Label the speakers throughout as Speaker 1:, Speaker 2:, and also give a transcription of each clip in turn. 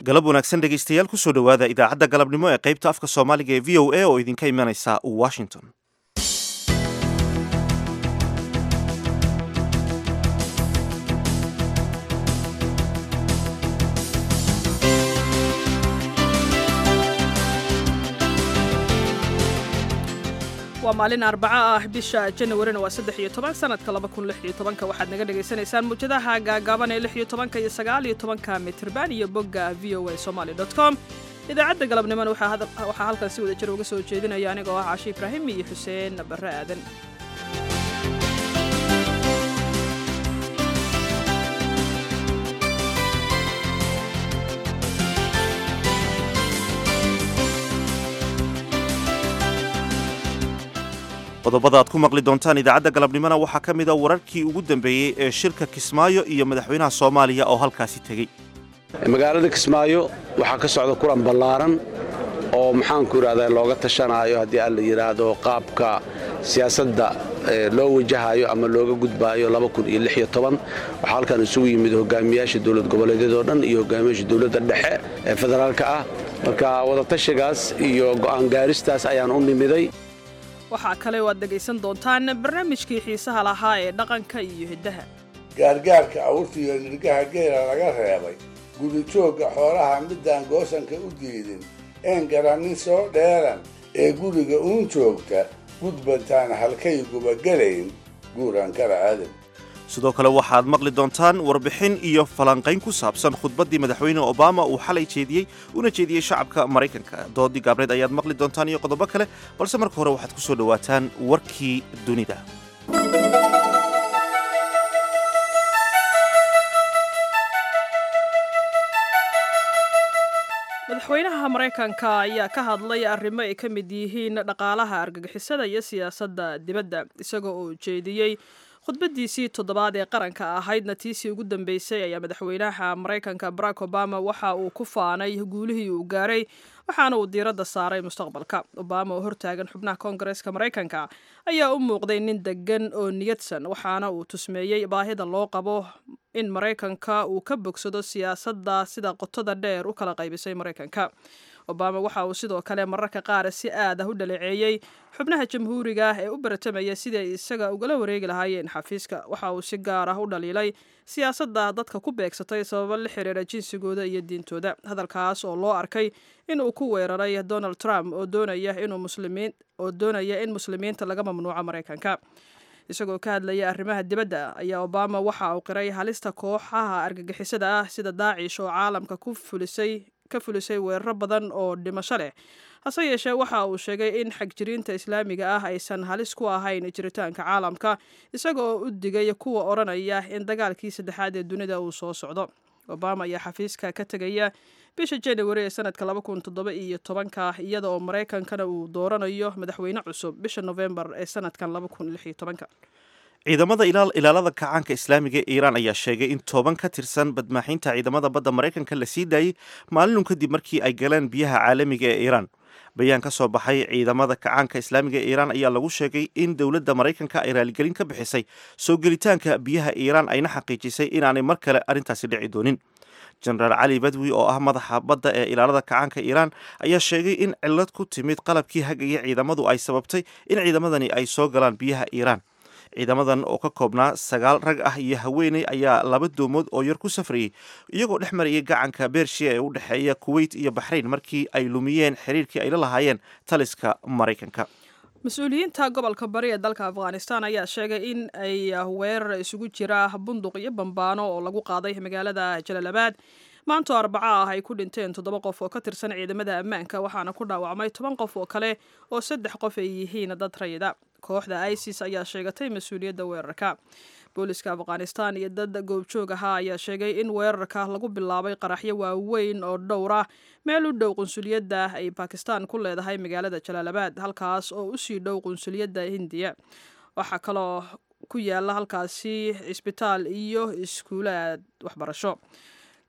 Speaker 1: galab wanaagsan dhegaystayaal kusoo dhowaada idaacadda galabnimo ee qaybta afka soomaaliga ee v o a oo idinka imanaysa washington
Speaker 2: waa maalin arbaco ah bisha janawarina waa saddex iyo toban sanadka laba kun lix iyo tobanka waxaad naga dhagaysanaysaan muujadaha gaagaaban ee lix iyo tobanka iyo sagaal iyo tobanka mitirban iyo bogga v o a somaly dot com idaacadda galabnimona waxaa halkan si wada jir uga soo jeedinaya anigoo ah caashi ibraahim iyo xuseen barre aadan
Speaker 1: qodobada aad ku maqli doontaan idaacadda galabnimona waxaa ka mid a wararkii ugu dambeeyey ee shirka kismaayo iyo madaxweynaha soomaaliya oo halkaasi tegey
Speaker 3: magaalada kismaayo waxaa ka socda kulan ballaaran oo maxaanku idhahdaa looga tashanaayo haddii aan la yidhaahdo qaabka siyaasadda loo wajahayo ama looga gudbaayo waxaa halkan isugu yimid hogaamiyaasha dowlad goboleedyadoo dhan iyo hogaamiyaasha dowladda dhexe ee federaalka ah marka wadatashigaas iyo go'aan gaaristaas ayaan u nimiday
Speaker 2: waxaa kale oo aad dhegaysan doontaan barnaamijkii xiisaha lahaa ee dhaqanka iyo hiddaha
Speaker 4: gaargaarka awrtiiyo nirgaha geela laga reebay gudijoogga xoolaha midaan goosanka u diidin een garannin soo dheeran ee guriga uun joogta gudbantaan halkay gubagelayn guuraan kala aadan
Speaker 1: sidoo kale waxaad maqli doontaan warbixin iyo falanqayn ku saabsan khudbaddii madaxweyne obama uu xalay jeediyey una jeediyey shacabka maraykanka doodii gaabneed ayaad maqli doontaan iyo qodobo kale balse marka hore waxaad ku soo dhowaataan warkii dunida
Speaker 2: madaxweynaha maraykanka ayaa ka hadlay arrimo ay ka mid yihiin dhaqaalaha argagixisada iyo siyaasadda dibadda isagoo uu jeediyey khudbadiisii toddobaad ee qaranka ahaydna tiisii ugu dambeysay ayaa madaxweynaha maraykanka barack obama waxa uu ku faanay guulihii uu gaaray waxaana uu diiradda saaray mustaqbalka obama oo hortaagan xubnaha koongareeska maraykanka ayaa u muuqday nin degan oo niyadsan waxaana uu tusmeeyey baahida loo qabo in maraykanka uu ka bogsado siyaasadda sida qotada dheer u kala qaybisay maraykanka obama waxa uu sidoo kale mararka qaar si aad ah u dhaleeceeyey xubnaha jamhuuriga ah ee u baratamaya siday isaga ugala wareegi lahaayeen xafiiska waxa uu si gaar ah u dhaliilay siyaasadda dadka ku beegsatay sababo la xiriira jinsigooda iyo diintooda hadalkaas oo loo arkay in uu ku weeraray donald trump oo doonaya inuu muslimiin oo doonaya in muslimiinta laga mamnuuco maraykanka isagoo ka hadlaya arrimaha dibadda ayaa obama waxa uu qiray halista kooxaha argagixisada ah sida daacish oo caalamka ku fulisay ka fulisay weeraro badan oo dhimasho leh hase yeeshee waxa uu sheegay in xagjiriinta islaamiga ah aysan halis ku ahayn jiritaanka caalamka isaga oo u digay kuwa odhanaya in dagaalkii saddexaad ee dunida uu soo socdo obama ayaa xafiiska ka tegaya bisha januari ee sanadka laba kun toddoba iyo tobanka iyada oo maraykankana uu dooranayo madaxweyne cusub bisha novembar ee sanadkan laba kun lix iyo tobanka
Speaker 1: ciidamada ilaalada kacaanka islaamiga ee iiraan ayaa sheegay in toban ka tirsan badmaaxinta ciidamada badda maraykanka la sii daayey maalinun kadib markii ay galeen biyaha caalamiga ee iiraan bayaan ka soo baxay ciidamada kacaanka islaamiga ee iiraan ayaa lagu sheegay in dowladda maraykanka ay raaligelin ka bixisay soo gelitaanka biyaha iiraan ayna xaqiijisay inaanay mar kale arrintaasi dhici doonin jenaraal cali badwi oo ah madaxa badda ee ilaalada kacaanka iiraan ayaa sheegay in cillad ku timid qalabkii hagaya ciidamadu ay sababtay in ciidamadani ay soo galaan biyaha iiraan ciidamadan oo ka koobnaa sagaal rag ah iyo haweeney ayaa laba doomood oo yar ku safrayey iyagoo dhex marayay gacanka bershiya ee u dhexeeya kuweyt iyo baxrayn markii ay lumiyeen xiriirkii ay la lahaayeen taliska maraykanka
Speaker 2: mas-uuliyiinta gobolka bari ee dalka afghanistan ayaa sheegay in ay weerar isugu jira bunduq iyo bambaano oo lagu qaaday magaalada jalaalabaad maantoo arbaco ah ay ku dhinteen toddoba qof oo ka tirsan ciidamada ammaanka waxaana ku dhaawacmay toban qof oo kale oo saddex qof ay yihiin dad rayida kooxda isis ayaa sheegatay mas-uuliyadda weerarka booliska afghanistan iyo dad goobjoog ahaa ayaa sheegay in weerarka lagu bilaabay qaraxyo waaweyn oo dhowr ah meel u dhow qunsuliyadda ay bakistan ku leedahay magaalada jalaalabaad halkaas oo usii dhow qunsuliyadda hindiya waxaa kaloo ku yaala halkaasi cisbitaal iyo iskuulaad waxbarasho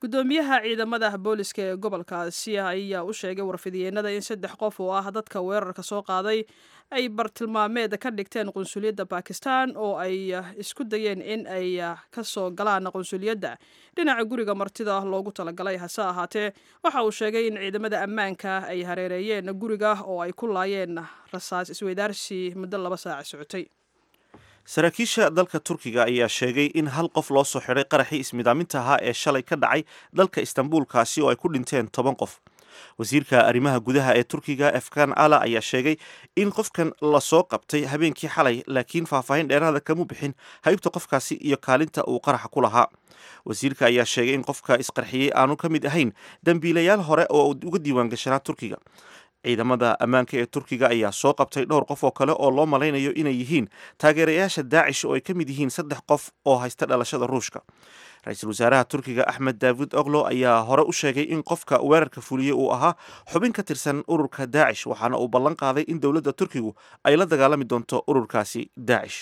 Speaker 2: gudoomiyaha ciidamada booliska ee gobolkaasi ayaa u sheegay warfidiyeenada in saddex qof oo ah dadka weerarka soo qaaday ay bartilmaameed ka dhigteen qunsuliyadda bakistan oo ay isku dayeen in ay ka soo galaan qunsuliyadda dhinaca guriga martida loogu talagalay hase ahaatee waxa uu sheegay in ciidamada ammaanka ay hareereeyeen guriga oo ay ku laayeen rasaas isweydaarsi muddo laba saac socotay
Speaker 1: saraakiisha dalka turkiga ayaa sheegay in hal qof loo soo xidhay qaraxii ismidaaminta ahaa ee shalay ka dhacay dalka istanbulkaasi oo ay ku dhinteen toban qof wasiirka arrimaha gudaha ee turkiga efkan ala ayaa sheegay in qofkan lasoo qabtay habeenkii xalay laakiin faahfaahin dheeraada kama bixin haybta qofkaasi iyo kaalinta uu qaraxa ku lahaa wasiirka ayaa sheegay in qofka isqarxiyey aanu ka mid ahayn dembiilayaal hore oo uga diiwaan gashanaa turkiga ciidamada ammaanka ee turkiga ayaa soo qabtay dhowr qof oo kale oo loo malaynayo inay yihiin taageerayaasha daacish oo ay ka mid yihiin saddex qof oo haysta dhalashada ruushka ra-iisul wasaaraha turkiga axmed daawud oglo ayaa hore u sheegay in qofka weerarka fuliyey uu ahaa xubin ka tirsan ururka daacish waxaana uu ballan qaaday in dowladda turkigu ay la dagaalami doonto ururkaasi daacish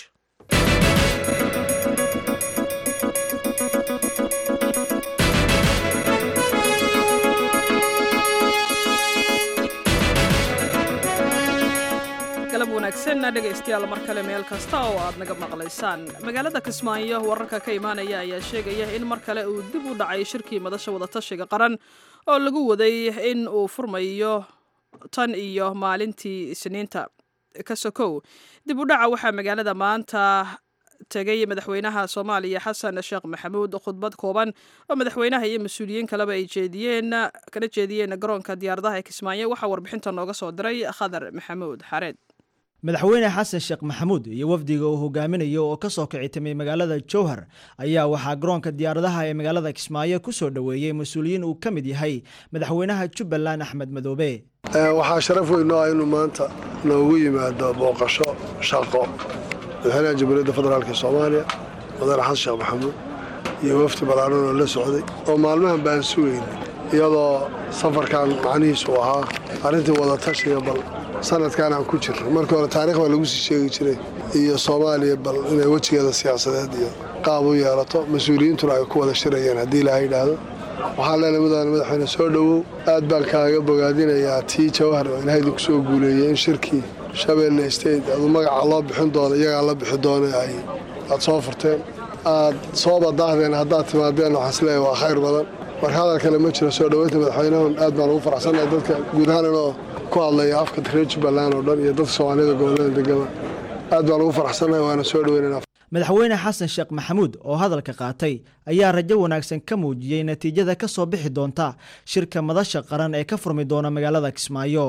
Speaker 2: galab wanaagsan dhegaystayaal mar kale meel kasta oo aad naga maqlaysaan magaalada kismaayo wararka ka imaanaya ayaa sheegaya in mar kale uu dib u dhacay shirkii madasha wadatashiga qaran oo lagu waday in uu furmayo tan iyo maalintii isniinta ka sokow dib u dhaca waxaa magaalada maanta tegay madaxweynaha soomaaliya xasan sheekh maxamuud khudbad kooban oo madaxweynaha iyo mas-uuliyiin kaleba ay jeediyeen kana jeediyeen garoonka diyaaradaha ee kismaayo waxaa warbixinta nooga soo diray khadar maxamuud xareed
Speaker 5: madaxweyne xasan sheekh maxamuud iyo wafdiga uu hogaaminayo oo ka soo kici timay magaalada jowhar ayaa waxaa garoonka diyaaradaha ee magaalada kismaayo ku soo dhoweeyey mas-uuliyiin uu ka mid yahay madaxweynaha jubbaland axmed madoobe
Speaker 6: waxaa sharaf weyn oo ah inuu maanta noogu yimaado booqasho shaqo madaxweynaha jamhuuriyadda federaalk soomaaliya madaane xasan sheekh maxamuud iyo wafdi ballaaran oo la socday oo maalmahan baan sugayn iyadoo safarkan macnihiisu ahaa arrintii wadatashiga bal sanadkan aan ku jirno markii hore taarikh baa lagu sii sheegi jiray iyo soomaaliya bal inay wejigeeda siyaasadeed iyo qaab u yeelato mas-uuliyiintuna ay ku wada shirayeen haddii ilaaha yidhaahdo waxaan leenahay mudane madaxweyne soo dhowow aad baan kaaga bogaadinayaa tii jawhar oo ilaahaydu ku soo guuleeyey in shirkii shabeelle state adu magaca loo bixin doono iyagaa la bixi doona ay aad soo furteen aad soo badaahdeen haddaad timaadeen waxaan isleeyahay waa khayr badan marka hadal kale ma jiro soo dhoweynta madaxweynahun aad baan ugu faraxsannahay dadka guud ahaan inoo ku hadlaya afka reer jubbaland oo dhan iyo dadka soomaaliyada gobollada degama aad baan ugu faraxsannahay waana soo dhoweynana
Speaker 5: madaxweyne xasan sheekh maxamuud oo hadalka qaatay ayaa rajo wanaagsan ka muujiyey natiijada ka soo bixi doonta shirka madasha qaran ee ka furmi doona magaalada kismaayo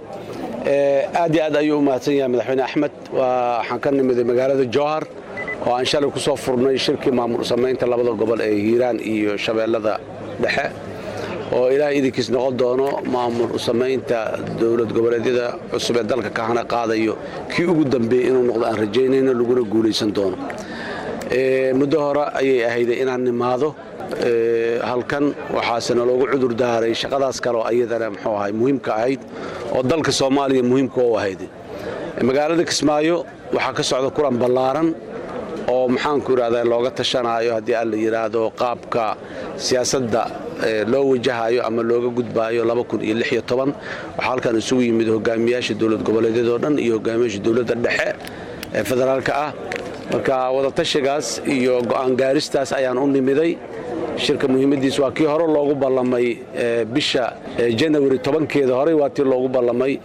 Speaker 3: aad iyo aad ayuu u mahadsan yahay madaxweyne axmed waxaan ka nimiday magaalada jowhar oo aan shalay ku soo furnay shirkii maamul samaynta labada gobol ee hiiraan iyo shabeellada dhexe oo ilaahay idinkiis noqon doono maamul samaynta dowlad goboleedyada cusub ee dalka kahana qaadayo kii ugu dambeeyey inuu noqdo aan rajaynayno laguna guulaysan doono muddo hore ayay ahayday inaan nimaado halkan waxaase naloogu cudur daaray shaqadaas kale oo ayadana muxuu ahay muhiimka ahayd oo dalka soomaaliya muhiimka u ahayd magaalada kismaayo waxaa ka socda kulan ballaaran oo maxaanku idhahdaa looga tashanaayo haddii aan la yidhaahdo qaabka siyaasadda loo wajahayo ama looga gudbaayo waxaa halkan isugu yimid hogaamiyaasha dowlad goboleedyadoo dhan iyo hogaamiyaasha dowladda dhexe ee federaalka ah marka wadatashigaas iyo go'aan gaaristaas ayaan u nimiday shirka muhiimadiis waa kii hore loogu ballamay bisha janawari tobankeeda horey waa tii loogu ballamay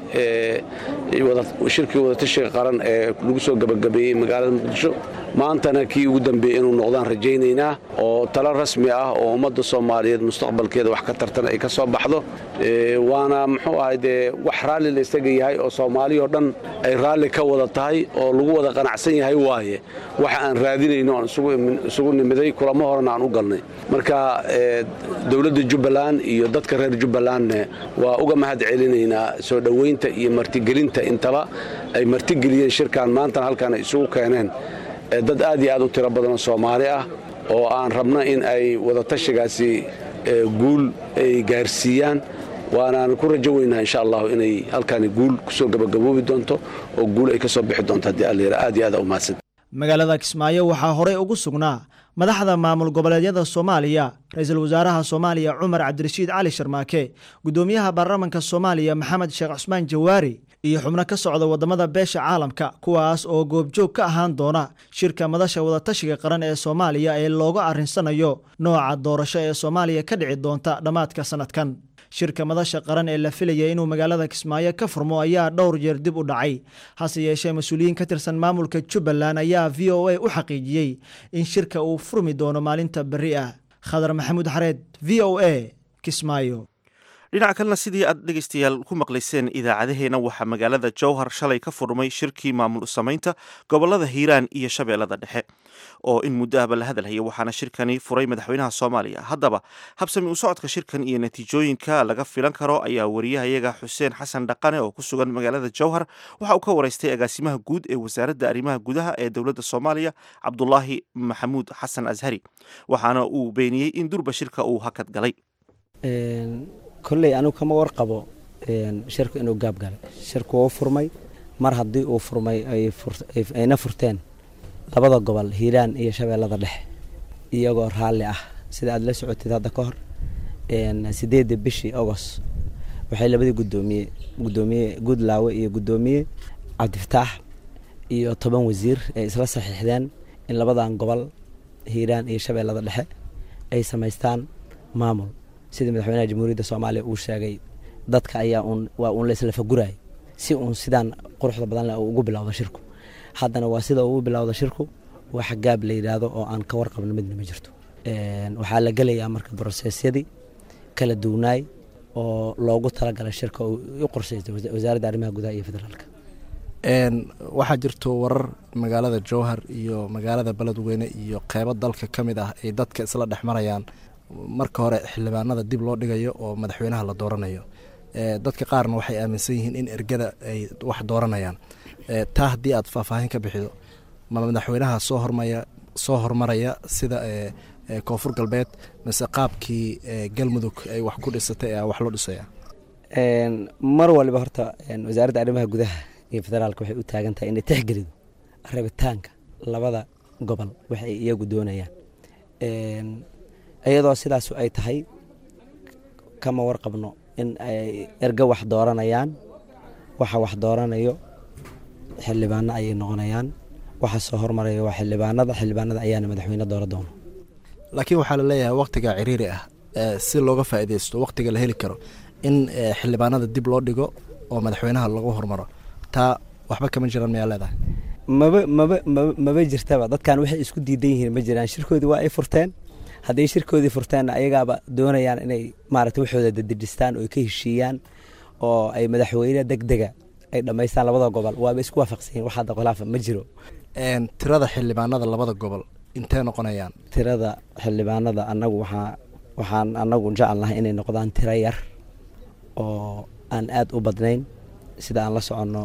Speaker 3: shirkii wadatashiga qaran ee lagu soo gabagabeeyey magaalada muqdisho maantana kii ugu dambeeyey inuu noqdaan rajaynaynaa oo talo rasmi ah oo ummadda soomaaliyeed mustaqbalkeeda wax ka tartan ay ka soo baxdo waana muxuu ahay dee wax raalli la isaga yahay oo soomaaliyao dhan ay raalli ka wada tahay oo lagu wada qanacsan yahay waaye waxa aan raadinayno aan isugu nimiday kulamo horena aan u galnay marka dowladda jubbaland iyo dadka reer jubbalandne waa uga mahad celinaynaa soo dhoweynta iyo martigelinta intaba ay martigeliyeen shirkan maantana halkan ay isugu keeneen dad aad iyo aad u tiro badanoo soomaali ah oo aan rabno in ay wadatashigaasi guul ay gaarsiiyaan waanaan ku rajo weynaa insha allahu inay halkaani guul kusoo gabagaboobi doonto oo guul ay ka soo bixi doonto haddii allayra aad iyo aad u mahadsan
Speaker 5: magaalada kismaayo waxaa horey ugu sugnaa madaxda maamul goboleedyada soomaaliya ra-iisul wasaaraha soomaaliya cumar cabdirashiid cali sharmaake guddoomiyaha baarlamanka soomaaliya maxamed sheekh cusmaan jawaari iyo xubno ka socda waddamada beesha caalamka kuwaas oo goobjoog ka ahaan doona shirka madasha wadatashiga qaran ee soomaaliya ee looga arrinsanayo nooca doorasho ee soomaaliya ka dhici doonta dhammaadka sannadkan shirka madasha qaran ee la filaya inuu magaalada kismaayo ka furmo ayaa dhowr jeer dib u dhacay hase yeeshee mas-uuliyiin ka tirsan maamulka jubbaland ayaa v o a u xaqiijiyey in shirka uu furmi doono maalinta berri ah khadar maxamuud xareed v o a kismaayo
Speaker 1: dhinaca kalena sidii aad dhegaystayaal ku maqlayseen idaacadaheena waxaa magaalada jowhar shalay ka furmay shirkii maamul samaynta gobolada hiiraan iyo shabeellada dhexe oo in muddo ahba la hadalhaya waxaana shirkani furay madaxweynaha soomaaliya haddaba habsami u socodka shirkan iyo natiijooyinka laga filan karo ayaa wariyahayaga xuseen xasan dhaqane oo ku sugan magaalada jowhar waxa uu ka waraystay agaasimaha guud ee wasaaradda arrimaha gudaha ee dowladda soomaaliya cabdulaahi maxamuud xasan ashari waxaana uu beeniyey in durba shirka uu hakad galay
Speaker 7: kolley anigu kama warqabo shirku inuu gaab galay shirku wuu furmay mar haddii uu furmay ayna furteen labada gobol hiiraan iyo shabeellada dhexe iyagoo raalli ah sida aad la socotid hadda ka hor sideedda bishii agost waxay labadii gudoomiye gudoomiye guudlaawe iyo gudoomiye cabdifataax iyo toban wasiir ay isla saxiixdeen in labadan gobol hiiraan iyo shabeellada dhexe ay samaystaan maamul sidii madaxweynaha jamhuuriyadda soomaaliya uu sheegay dadka ayaa uun waa uun laisla fagurayay si uun sidaan quruxda badan leh uu ugu bilowdo shirku haddana waa sida uu bilowda shirku wax gaab la yidhaahdo oo aan ka warqabno midna ma jirto waxaa la gelayaa marka brosesyadii kala duwnaay oo loogu talagalay shirka u qorsaystay wasaaradda arrimaha gudaha iyo federaalka
Speaker 8: waxaa jirto warar magaalada jowhar iyo magaalada beledweyne iyo qeybo dalka ka mid ah ay dadka isla dhex marayaan marka hore xildhibaanada dib loo dhigayo oo madaxweynaha la dooranayo dadka qaarna waxay aaminsan yihiin in ergada ay wax dooranayaan taa haddii aad faahfaahin ka bixido ma madaxweynaha soo hormaya soo hormaraya sida koonfur galbeed mise qaabkii galmudug ay wax ku dhisatay ee wax loo dhisaya
Speaker 7: mar waliba horta wasaaradda arrimaha gudaha iyo federaalka waxay u taagan tahay inay tixgelido rabitaanka labada gobol waxay iyagu doonayaan iyadoo sidaas ay tahay kama warqabno in ay erga wax dooranayaan waxa wax dooranayo xildhibaano ayay noqonayaan waxa soo hormaraya waa xildhibaanada xildhibaanada ayaana madaxweyne doora doono
Speaker 8: laakiin waxaa la leeyahay waktiga ciriiri ah si looga faa'iidaysto waktiga la heli karo in xildhibaanada dib loo dhigo oo madaxweynaha lagu hormaro taa waxba kama jiraan mayaa leedahay
Speaker 7: maba maba maba maba jirtaba dadkan waxay isku diidan yihiin ma jiraan shirkoodii waa ay furteen hadday shirkoodii furteenna ayagaaba doonayaan inay maaragtay waxooda dadejistaan oo ay ka heshiiyaan oo ay madaxweyne deg dega ay dhammaystaan labada gobol waaba isku waafaqsan yihin wax hadda khilaafa ma jiro
Speaker 8: tirada xildhibaanada labada gobol intee noqonayaan
Speaker 7: tirada xildhibaanada annagu waxaa waxaan annagu jecelnahay inay noqdaan tiro yar oo aan aada u badnayn sida aan la soconno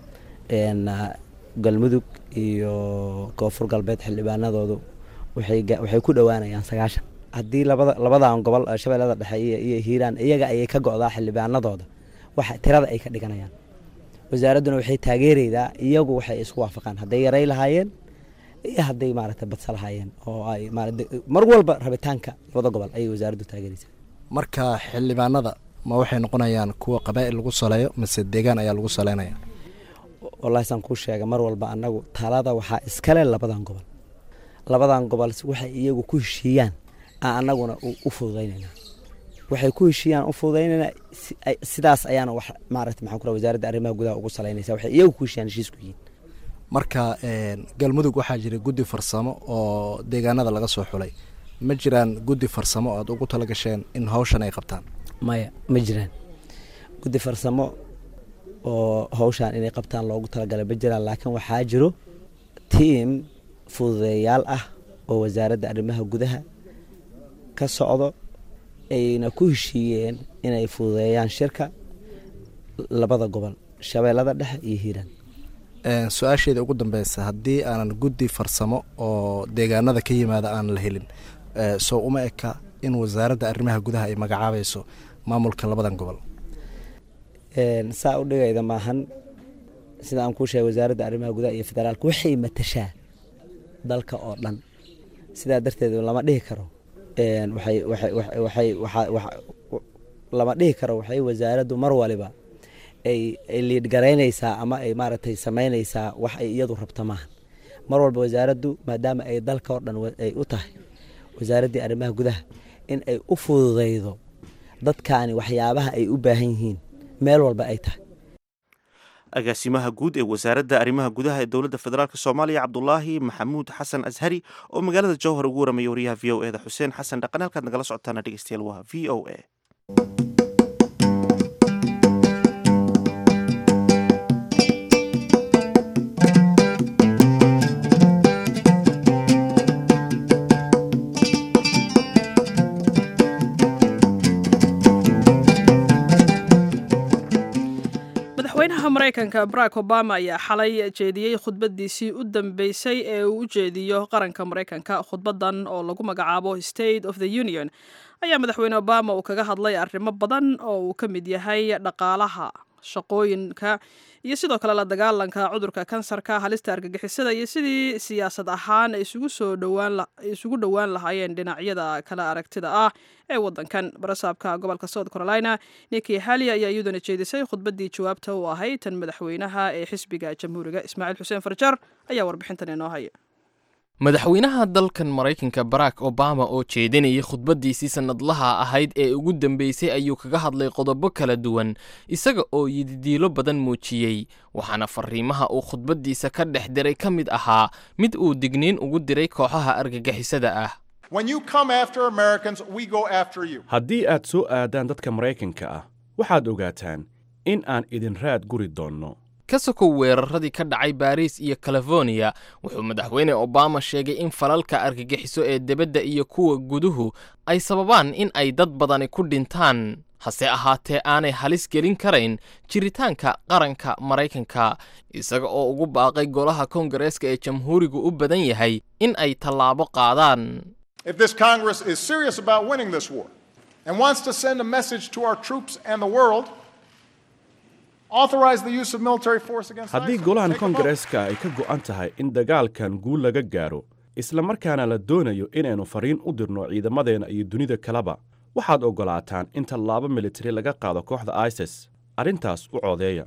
Speaker 7: galmudug iyo koonfur galbeed xildhibaanadoodu waxay ku dhowaanayaan sagaashan haddii labada labadan gobol shabeellada dhexe iyo hiiraan iyaga ayay ka go'daa xildhibaanadooda waxa tirada ay ka dhiganayaan wasaaradduna waxay taageeraydaa iyagu waxay isku waafaqaan hadday yaray lahaayeen iyo hadday maaragtay badsa lahaayeen oo ay mar walba rabitaanka labada gobol ayay wasaaraddu taageeraysaa
Speaker 8: marka xildhibaanada ma waxay noqonayaan kuwa qabaa'il lagu saleeyo mise deegaan ayaa lagu saleynaya
Speaker 7: wallahi saan kuu sheega mar walba annagu talada waxaa iskale labadan gobol labadan gobol waxay iyagu ku heshiiyaan aan annaguna u fududaynaynaa waxay ku heshiiyaan u fududaynaynaa sidaas ayaana wax maaragta maxaan kura wasaaradda arrimaha gudaha ugu salaynaysa waxay iyagu ku heshiiyaan heshiisku yihiin
Speaker 8: marka galmudug waxaa jira guddi farsamo oo deegaanada laga soo xulay ma jiraan guddi farsamo aad ugu tala gasheen in hawshan ay qabtaan
Speaker 7: maya ma jiraan guddi farsamo oo hawshan inay qabtaan loogu talagalay ma jiraan laakiin waxaa jiro tiim fududeeyaal ah oo wasaaradda arrimaha gudaha ka socdo ayna ku heshiiyeen inay fududeeyaan shirka labada gobol shabeellada dhexe iyo hiiraan
Speaker 8: su-aasheeda ugu dambeysa haddii aanan guddi farsamo oo deegaanada ka yimaada aan la helin soo uma eka in wasaaradda arrimaha gudaha ay magacaabayso maamulka labadan gobol
Speaker 7: saa u dhigayda maahan sida aan kuu sheegay wasaaradda arrimaha gudaha iyo federaalka waxay matashaa dalka oo dhan sidaa darteed lama dhihi karo lama dhihi karo waxay wasaaraddu mar waliba ay liidhgaraynaysaa ama ay maaragtay samaynaysaa wax ay iyadu rabto maaha mar walba wasaaraddu maadaama ay dalka oo dhan ay u tahay wasaaraddii arrimaha gudaha in ay u fududaydo dadkaani waxyaabaha ay u baahan yihiin meel walba ay tahay
Speaker 1: agaasimaha guud ee wasaaradda arrimaha gudaha ee dowladda federaalk soomaaliya cabdulaahi maxamuud xasan ashari oo magaalada jowhar ugu waramaya wariyaha v o e da xuseen xasan dhaqan halkaad nagala socotaana dhegeystayaal waa v o e
Speaker 2: madaxweynaha maraykanka barack obama ayaa xalay jeediyey khudbadiisii u dambeysay ee uu u jeediyo qaranka maraykanka khudbadan oo lagu magacaabo state of the union ayaa madaxweyne obama uu kaga hadlay arrimo badan oo uu ka mid yahay dhaqaalaha shaqooyinka iyo sidoo kale la dagaalanka cudurka kansarka halista argagixisada iyo sidii siyaasad ahaan ay isugu dhowaan lahaayeen dhinacyada kala aragtida ah ee wadankan barasaabka gobolka south carolina niki hali ayaa iyaduna jeedisay khudbadii jawaabta u ahayd tan madaxweynaha ee xisbiga jamhuuriga ismaaciil xuseen farjar ayaa warbixintan inoo haya
Speaker 9: madaxweynaha dalkan maraykanka barack obama oo jeedinayay khudbaddiisii sannadlaha ahayd ee ugu dambeysay ayuu kaga hadlay qodobo kala duwan isaga oo yididiilo badan muujiyey waxaana fariimaha uu khudbaddiisa ka dhex diray ka mid ahaa mid uu digniin ugu diray kooxaha argagixisada ah
Speaker 10: haddii aad soo aadaan dadka maraykanka ah waxaad ogaataan in aan idin raad guri doonno
Speaker 9: ka sokow weeraradii ka dhacay baariis iyo californiya wuxuu madaxweyne obama sheegay in falalka argagixiso ee debadda iyo kuwa guduhu ay sababaan in ay dad badani ku dhintaan hase ahaatee aanay halis gelin karayn jiritaanka qaranka maraykanka isaga oo ugu baaqay golaha koongareeska ee jamhuurigu u badan yahay in ay tallaabo qaadaan
Speaker 10: haddii golahan koongareeska ay ka go'an tahay in dagaalkan guul laga gaaro isla markaana la doonayo inaynu fariin u dirno ciidamadeenna iyo dunida kaleba waxaad oggolaataan in tallaabo militari laga qaado kooxda isis arrintaas u codeeya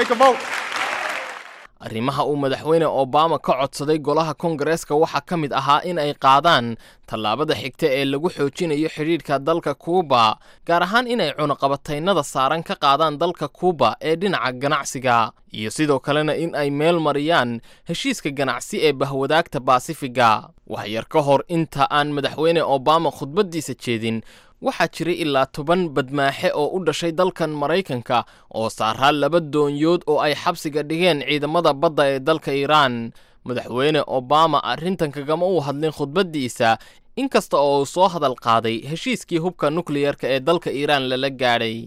Speaker 9: arrimaha uu madaxweyne obama ka codsaday golaha koongareeska waxaa ka mid ahaa in ay qaadaan tallaabada xigta ee lagu xoojinayo xidhiidhka dalka kuuba gaar ahaan inay cunaqabataynada saaran ka qaadaan dalka kuuba ee dhinaca ganacsiga iyo sidoo kalena in ay meel mariyaan heshiiska ganacsi ee bahwadaagta baasifiga waxyar ka hor inta aan madaxweyne obama khudbaddiisa jeedin waxaa jiray ilaa toban badmaaxe oo u dhashay dalkan maraykanka oo saaraa laba doonyood oo ay xabsiga dhigeen ciidamada badda ee dalka iiraan madaxweyne obama arrintan kagama uu hadlin khudbaddiisa inkasta oo uu soo hadal qaaday heshiiskii hubka nukliyarka ee dalka iiraan lala gaadhay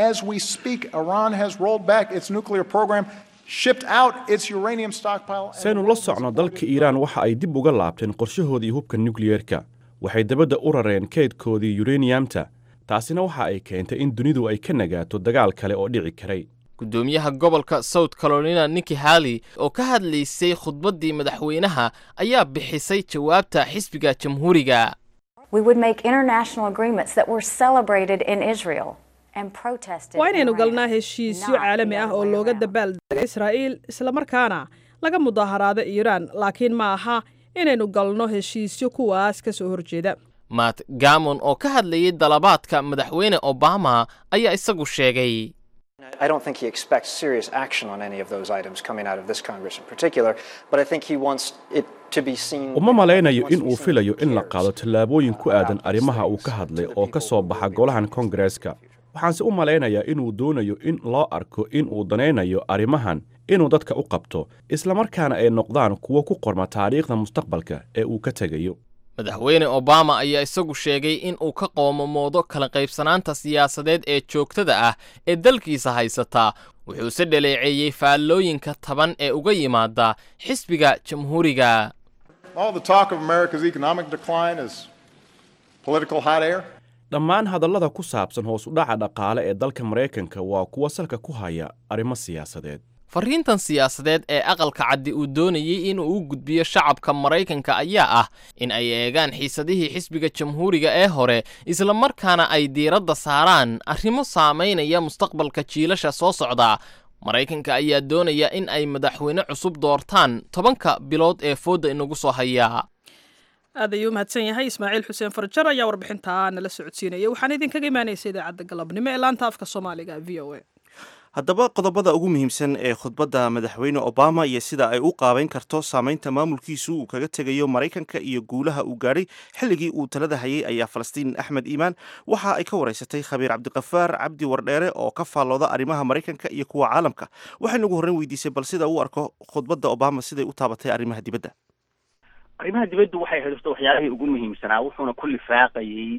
Speaker 10: saynu la socno dalka iiraan waxa ay dib uga laabteen qorshahoodii hubka nukliyerka waxay dabadda u rareen kaydkoodii yureniyamta taasina waxa ay keentay in dunidu ay ka nagaato dagaal kale oo dhici karay
Speaker 9: gudoomiyaha gobolka south carolina niki hali oo ka hadlaysay khudbaddii madaxweynaha ayaa bixisay jawaabta xisbiga jamhuuriga
Speaker 2: waa inaynu galnaa heshiisyo caalami ah oo looga dabaaldegay israa'iil islamarkaana laga mudaaharaado iiraan laakiin ma aha inaynu galno heshiisyo kuwaas ka soo horjeeda
Speaker 9: matt gamon oo ka hadlayay dalabaadka madaxweyne obama ayaa isagu sheegay
Speaker 11: I don't think he expects serious action on any of those items coming out of this Congress in particular, but I think he wants it to be seen.
Speaker 10: uma malaynayo in uu filayo in la qaado tallaabooyin ku aadan arrimaha uu ka hadlay oo ka soo baxa golahan koongareeska waxaanse u malaynayaa inuu doonayo in loo arko in uu danaynayo arrimahan inuu dadka u qabto islamarkaana ay noqdaan kuwo ku qorma taariikhda mustaqbalka ee uu ka tegayo
Speaker 9: madaxweyne obama ayaa isagu sheegay in uu ka qoomamoodo kala qaybsanaanta siyaasadeed ee joogtada ah ee dalkiisa haysataa wuxuuse dhaleeceeyey faallooyinka taban ee uga yimaada xisbiga jamhuuriga
Speaker 10: dhammaan hadallada ku saabsan hoos u dhaca dhaqaale ee dalka maraykanka waa kuwa salka ku haya arrimo siyaasadeed
Speaker 9: fariintan siyaasadeed ee aqalka caddi uu doonayey in uu u gudbiyo shacabka maraykanka ayaa ah in ay eegaan xiisadihii xisbiga jamhuuriga ee hore islamarkaana ay diiradda saaraan arrimo saamaynaya mustaqbalka jiilasha soo socda maraykanka ayaa doonaya in ay madaxweyne cusub doortaan tobanka bilood ee foodda inagu soo hayaa
Speaker 2: aad ayuu umahadsan yahay ismaaciil xuseen farjar ayaa warbixintaa nala socodsiinaya waxaana idinkaga imaanaysa idaacadda galabnimo ee laanta afka soomaaliga v o a
Speaker 1: haddaba qodobada ugu muhiimsan ee khudbadda madaxweyne obama iyo sida ay u qaabayn karto saamaynta maamulkiisu uu kaga tegayo maraykanka iyo guulaha uu gaadhay xilligii uu talada hayay ayaa falastiin axmed iimaan waxa ay ka waraysatay khabiir cabdiqafaar cabdi wardheere oo ka faallooda arrimaha maraykanka iyo kuwa caalamka waxaynu ugu horreyn weydiisay bal sida uu arko khudbadda obama siday u taabatay arrimaha dibadda
Speaker 12: arrimaha dibaddu waxay xidhiirto waxyaalihii ugu muhiimsanaa wuxuuna ku lifaaqayay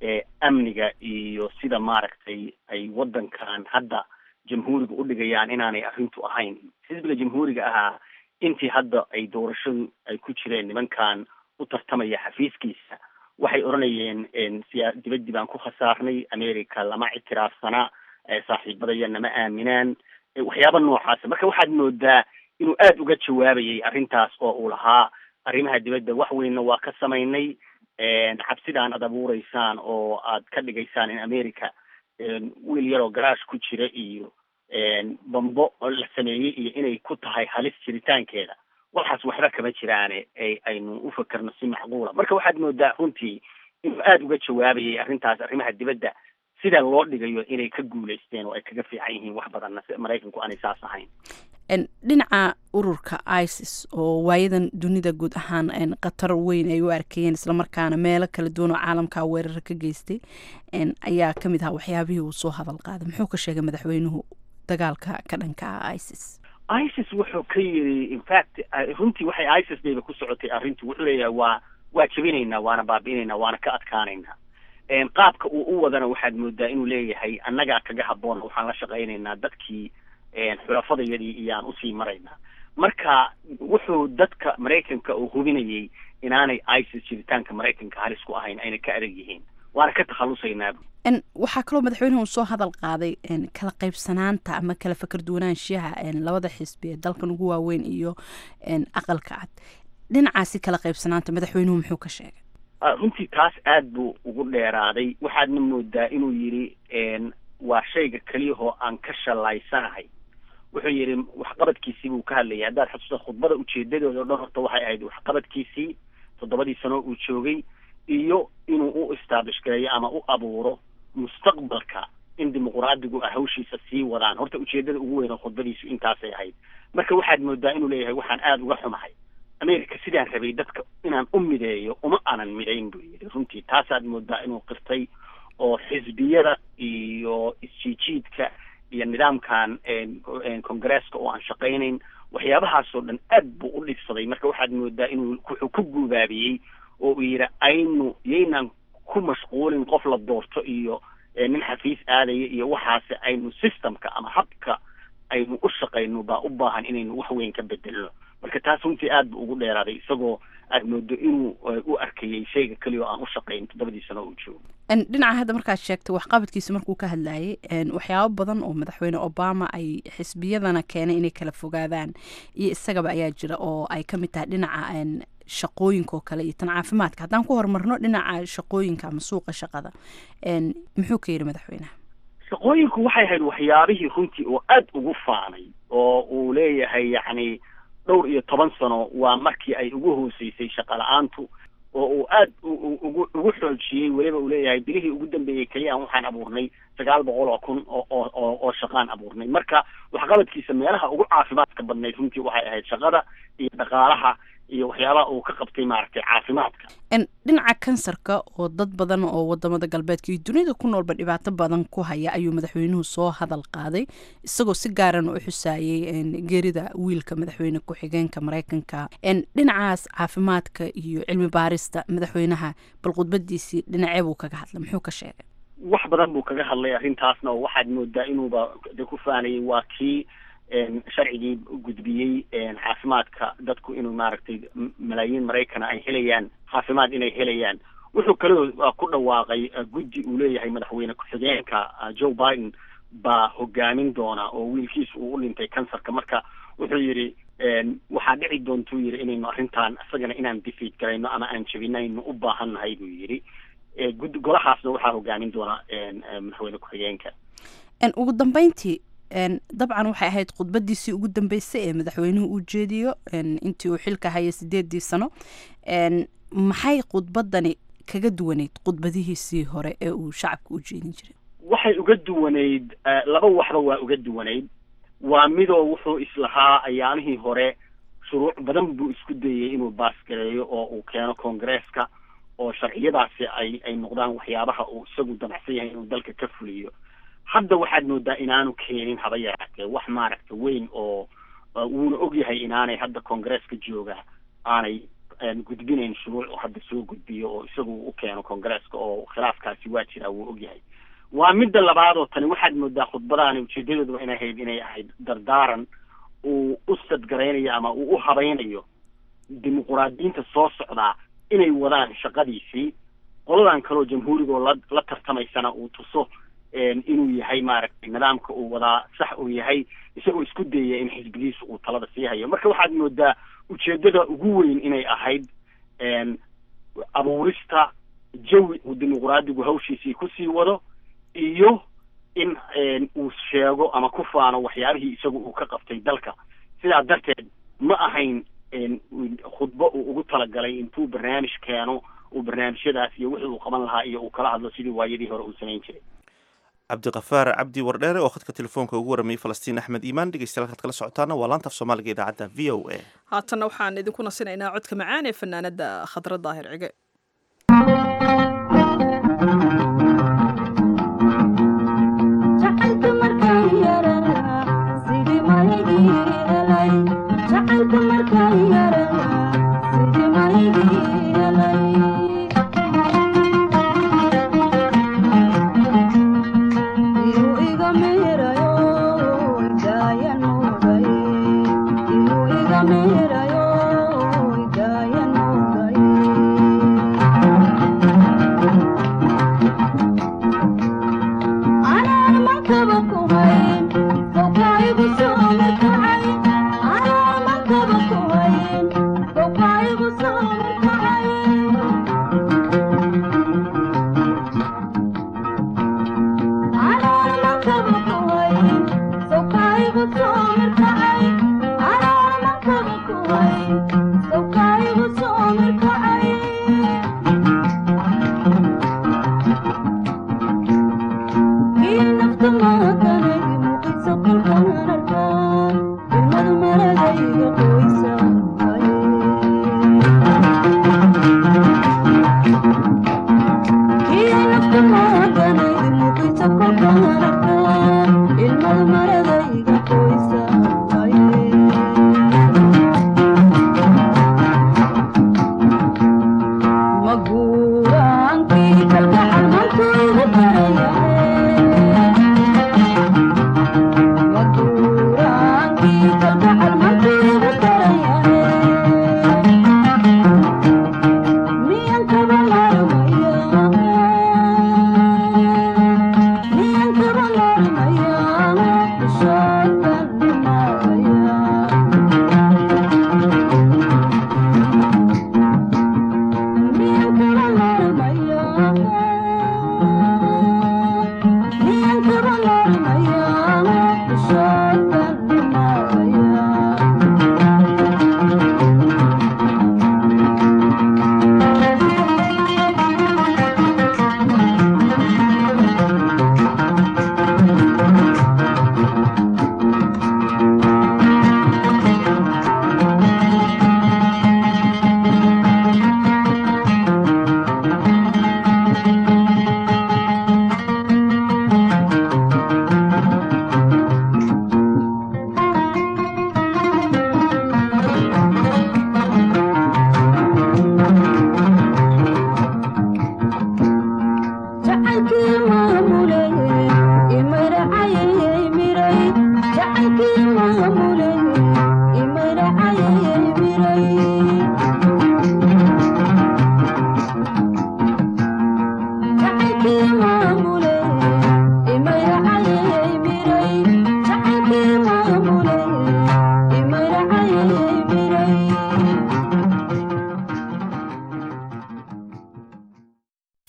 Speaker 12: amniga iyo sida maaragtay ay waddankan hadda jamhuuriga u dhigayaan inaanay arrintu ahayn xisbiga jamhuuriga ahaa intii hadda ay doorashadu ay ku jireen nimankan u tartamaya xafiiskiisa waxay odhanayeen siyaa dibaddii baan ku khasaarnay america lama ictiraafsana saaxiibadaya nama aaminaan waxyaaba noocaasa marka waxaad moodaa inuu aada uga jawaabayay arrintaas oo uu lahaa arrimaha dibadda wax weynna waa ka samaynay cabsidaan aad abuureysaan oo aad ka dhigaysaan in america wiil yaroo garaash ku jira iyo bambo la sameeyey iyo inay ku tahay halis jiritaankeeda waxaas waxba kama jiraane aynu u fakerno si macquula marka waxaad moodaa runtii inuu aada uga jawaabayay arrintaas arrimaha dibadda sida loo dhigayo inay ka guulaysteen oo ay kaga fiican yihiin wax badanna maraykanku aanay saas ahayn
Speaker 13: dhinaca ururka isis oo waayadan dunida guud ahaan khatar weyn ay u arkayeen islamarkaana meelo kala duwan oo caalamka weerara ka geystay ayaa ka mid ahaa waxyaabihii uu soo hadal qaaday muxuu ka sheegay madaxweynuhu dagaalka ka dhanka ah isis
Speaker 12: isis wuxuu ka yiri infact runtii waxay isis bayba ku socotay arrintu wuxuu leeyahay waa waa jebinaynaa waana baabi'inaynaa waana ka adkaanaynaa qaabka uu u wadana waxaad moodaa inuu leeyahay annagaa kaga habboon waxaan la shaqaynaynaa dadkii xulafadayadii iyaan usii maraynaa marka wuxuu dadka maraykanka uu hubinayay inaanay isis jiritaanka maraykanka halis ku ahayn ayna ka adag yihiin waana ka takhalusaynaaba
Speaker 13: waxaa kaloo madaxweynuhu soo hadal qaaday kala qaybsanaanta ama kala fakar duwanaanshiyaha labada xisbi ee dalkan ugu waaweyn iyo aqalka cad dhinacaasi kala qaybsanaanta madaxweynuhu muxuu ka sheegay
Speaker 12: runtii taas aad buu ugu dheeraaday waxaadna moodaa inuu yidhi waa shayga keliyahoo aan ka shalaysanahay wuxuu yidhi waxqabadkiisii buu ka hadlayay haddaad xasuusta khudbada ujeedadooda o dhan horta waxay ahayd waxqabadkiisii toddobadii sano uu joogay iyo inuu u establish gareeyo ama u abuuro mustaqbalka in dimuqraadigu ah hawshiisa sii wadaan horta ujeedada ugu weyn oo khudbadiisu intaasay ahayd marka waxaad moodaa inuu leeyahay waxaan aada uga xumahay america sidaan rabay dadka inaan u mideeyo uma aanan midayn buu yidhi runtii taasaad moodaa inuu qirtay oo xisbiyada iyo isjiijiidka iyo nidaamkan congresska oo aan shaqaynayn waxyaabahaasoo dhan aad buu u dhibsaday marka waxaad moodaa inuu wuxuu ku guubaabiyey oo uu yidhi aynu yaynaan ku mashquulin qof la doorto iyo nin xafiis aadaya iyo waxaase aynu systemka ama habka aynu u shaqayno baa u baahan inaynu wax weyn ka bedelno marka taas runtii aad buu ugu dheeraaday isagoo aad moodo inuu u arkayay shayga keliya oo aan u shaqayn toddobadii sano uu joogo
Speaker 13: dhinaca hadda markaad sheegtay waxqabadkiisa markuu ka hadlayay waxyaabo badan oo madaxweyne obama ay xisbiyadana keenay inay kala fogaadaan iyo isagaba ayaa jira oo ay ka mid tahay dhinaca shaqooyinka oo kale iyo tan caafimaadka haddaan ku horumarno dhinaca shaqooyinka ama suuqa shaqada muxuu ka yidhi madaxweyneha
Speaker 12: shaqooyinku waxay ahayd waxyaabihii runtii oo aad ugu faanay oo uu leeyahay yacni dhowr iyo toban sano waa markii ay ugu hooseysay shaqa la-aantu oo uu aad ugu ugu xoojiyey weliba uu leeyahay bilihii ugu dambeeyey keliya waxaan abuurnay sagaal boqol oo kun oo oo oo shaqaan abuurnay marka waxqabadkiisa meelaha ugu caafimaadka badnayd runtii waxay ahayd shaqada iyo dhaqaalaha iyo waxyaabaha uu ka qabtay maaragtay caafimaadka
Speaker 13: dhinaca kansarka oo dad badan oo wadamada galbeedka iyo dunida ku noolba dhibaato badan ku haya ayuu madaxweynuhu soo hadal qaaday isagoo si gaaran u xusaayey geerida wiilka madaxweyne ku-xigeenka mareykanka dhinacaas caafimaadka iyo cilmi baarista madaxweynaha bal khudbadiisii dhinacee buu kaga hadlay muxuu ka sheegay
Speaker 12: wax badan buu kaga hadlay arrintaasna oo waxaad moodaa inuuba de ku faanayay waa kii sharcigii gudbiyey caafimaadka dadku inuu maaragtay malaayiin maraykana ay helayaan caafimaad inay helayaan wuxuu kaloo ku dhawaaqay guddi uu leeyahay madaxweyne ku-xigeenka joe biden baa hogaamin doona oo wiilkiisu uu u dhintay kansarka marka wuxuu yidhi waxaa dhici doontuu yidhi inaynu arrintan isagana inaan defeat garayno ama aan jebinayno u baahan nahay buu yidhi gud golahaasna waxaa hogaamin doona madaxweyne ku-xigeenka
Speaker 13: ugu dambeyntii dabcan waxay ahayd khudbadiisii ugu dambeysay ee madaxweynuhu uu jeediyo intii uu xilka hayay sideedii sano maxay khudbadani kaga duwaneyd khudbadihiisii hore ee uu shacabka u jeedin jiray
Speaker 12: waxay uga duwanayd laba waxba waa uga duwanayd waa midoo wuxuu islahaa ayaamihii hore shuruuc badan buu isku dayay inuu baasgareeyo oo uu keeno koongareeska oo sharciyadaasi ay ay noqdaan waxyaabaha uu isagu damacsan yahay inuu dalka ka fuliyo hadda waxaad moodaa inaanu keenin haba yaraatee wax maaragta weyn oo wuuna ogyahay inaanay hadda koongareeska jooga aanay gudbinayn shuruuc oo hadda soo gudbiyo oo isagu u keeno koongareeska oo khilaafkaasi waa jiraa wuu ogyahay waa midda labaad oo tani waxaad moodaa khudbadaani ujeedadooduba inay ahayd inay ahayd dardaaran uu u sadgaraynayo ama uu u habaynayo dimuquraadiyiinta soo socdaa inay wadaan shaqadiisii qoladan kaleoo jamhuurigoo la la tartamaysana uu tuso inuu yahay maaragtay nidaamka uu wadaa sax uu yahay isagoo isku dayaya in xisbigiisu uu talada sii hayo marka waxaad moodaa ujeedada ugu weyn inay ahayd abuurista jawi uu dimuquraadigu hawshiisii kusii wado iyo in uu sheego ama ku faano waxyaabihii isagu uu ka qabtay dalka sidaa darteed ma ahayn khudbo uu ugu talagalay intuu barnaamij keeno uu barnaamijyadaas iyo wixii uu qaban lahaa iyo uu kala hadlo sidii waayadii hore uu samayn jiray
Speaker 1: cabdiqafaar cabdi wardheere oo khadka telefoonka ugu waramayay falastiin axmed iimaan dhegeystayaal kaad kala socotaana waa laanta af soomaaliga idaacadda v o a
Speaker 2: haatanna waxaan idinku nasinaynaa codka macaan ee fanaanada khadra daahir cige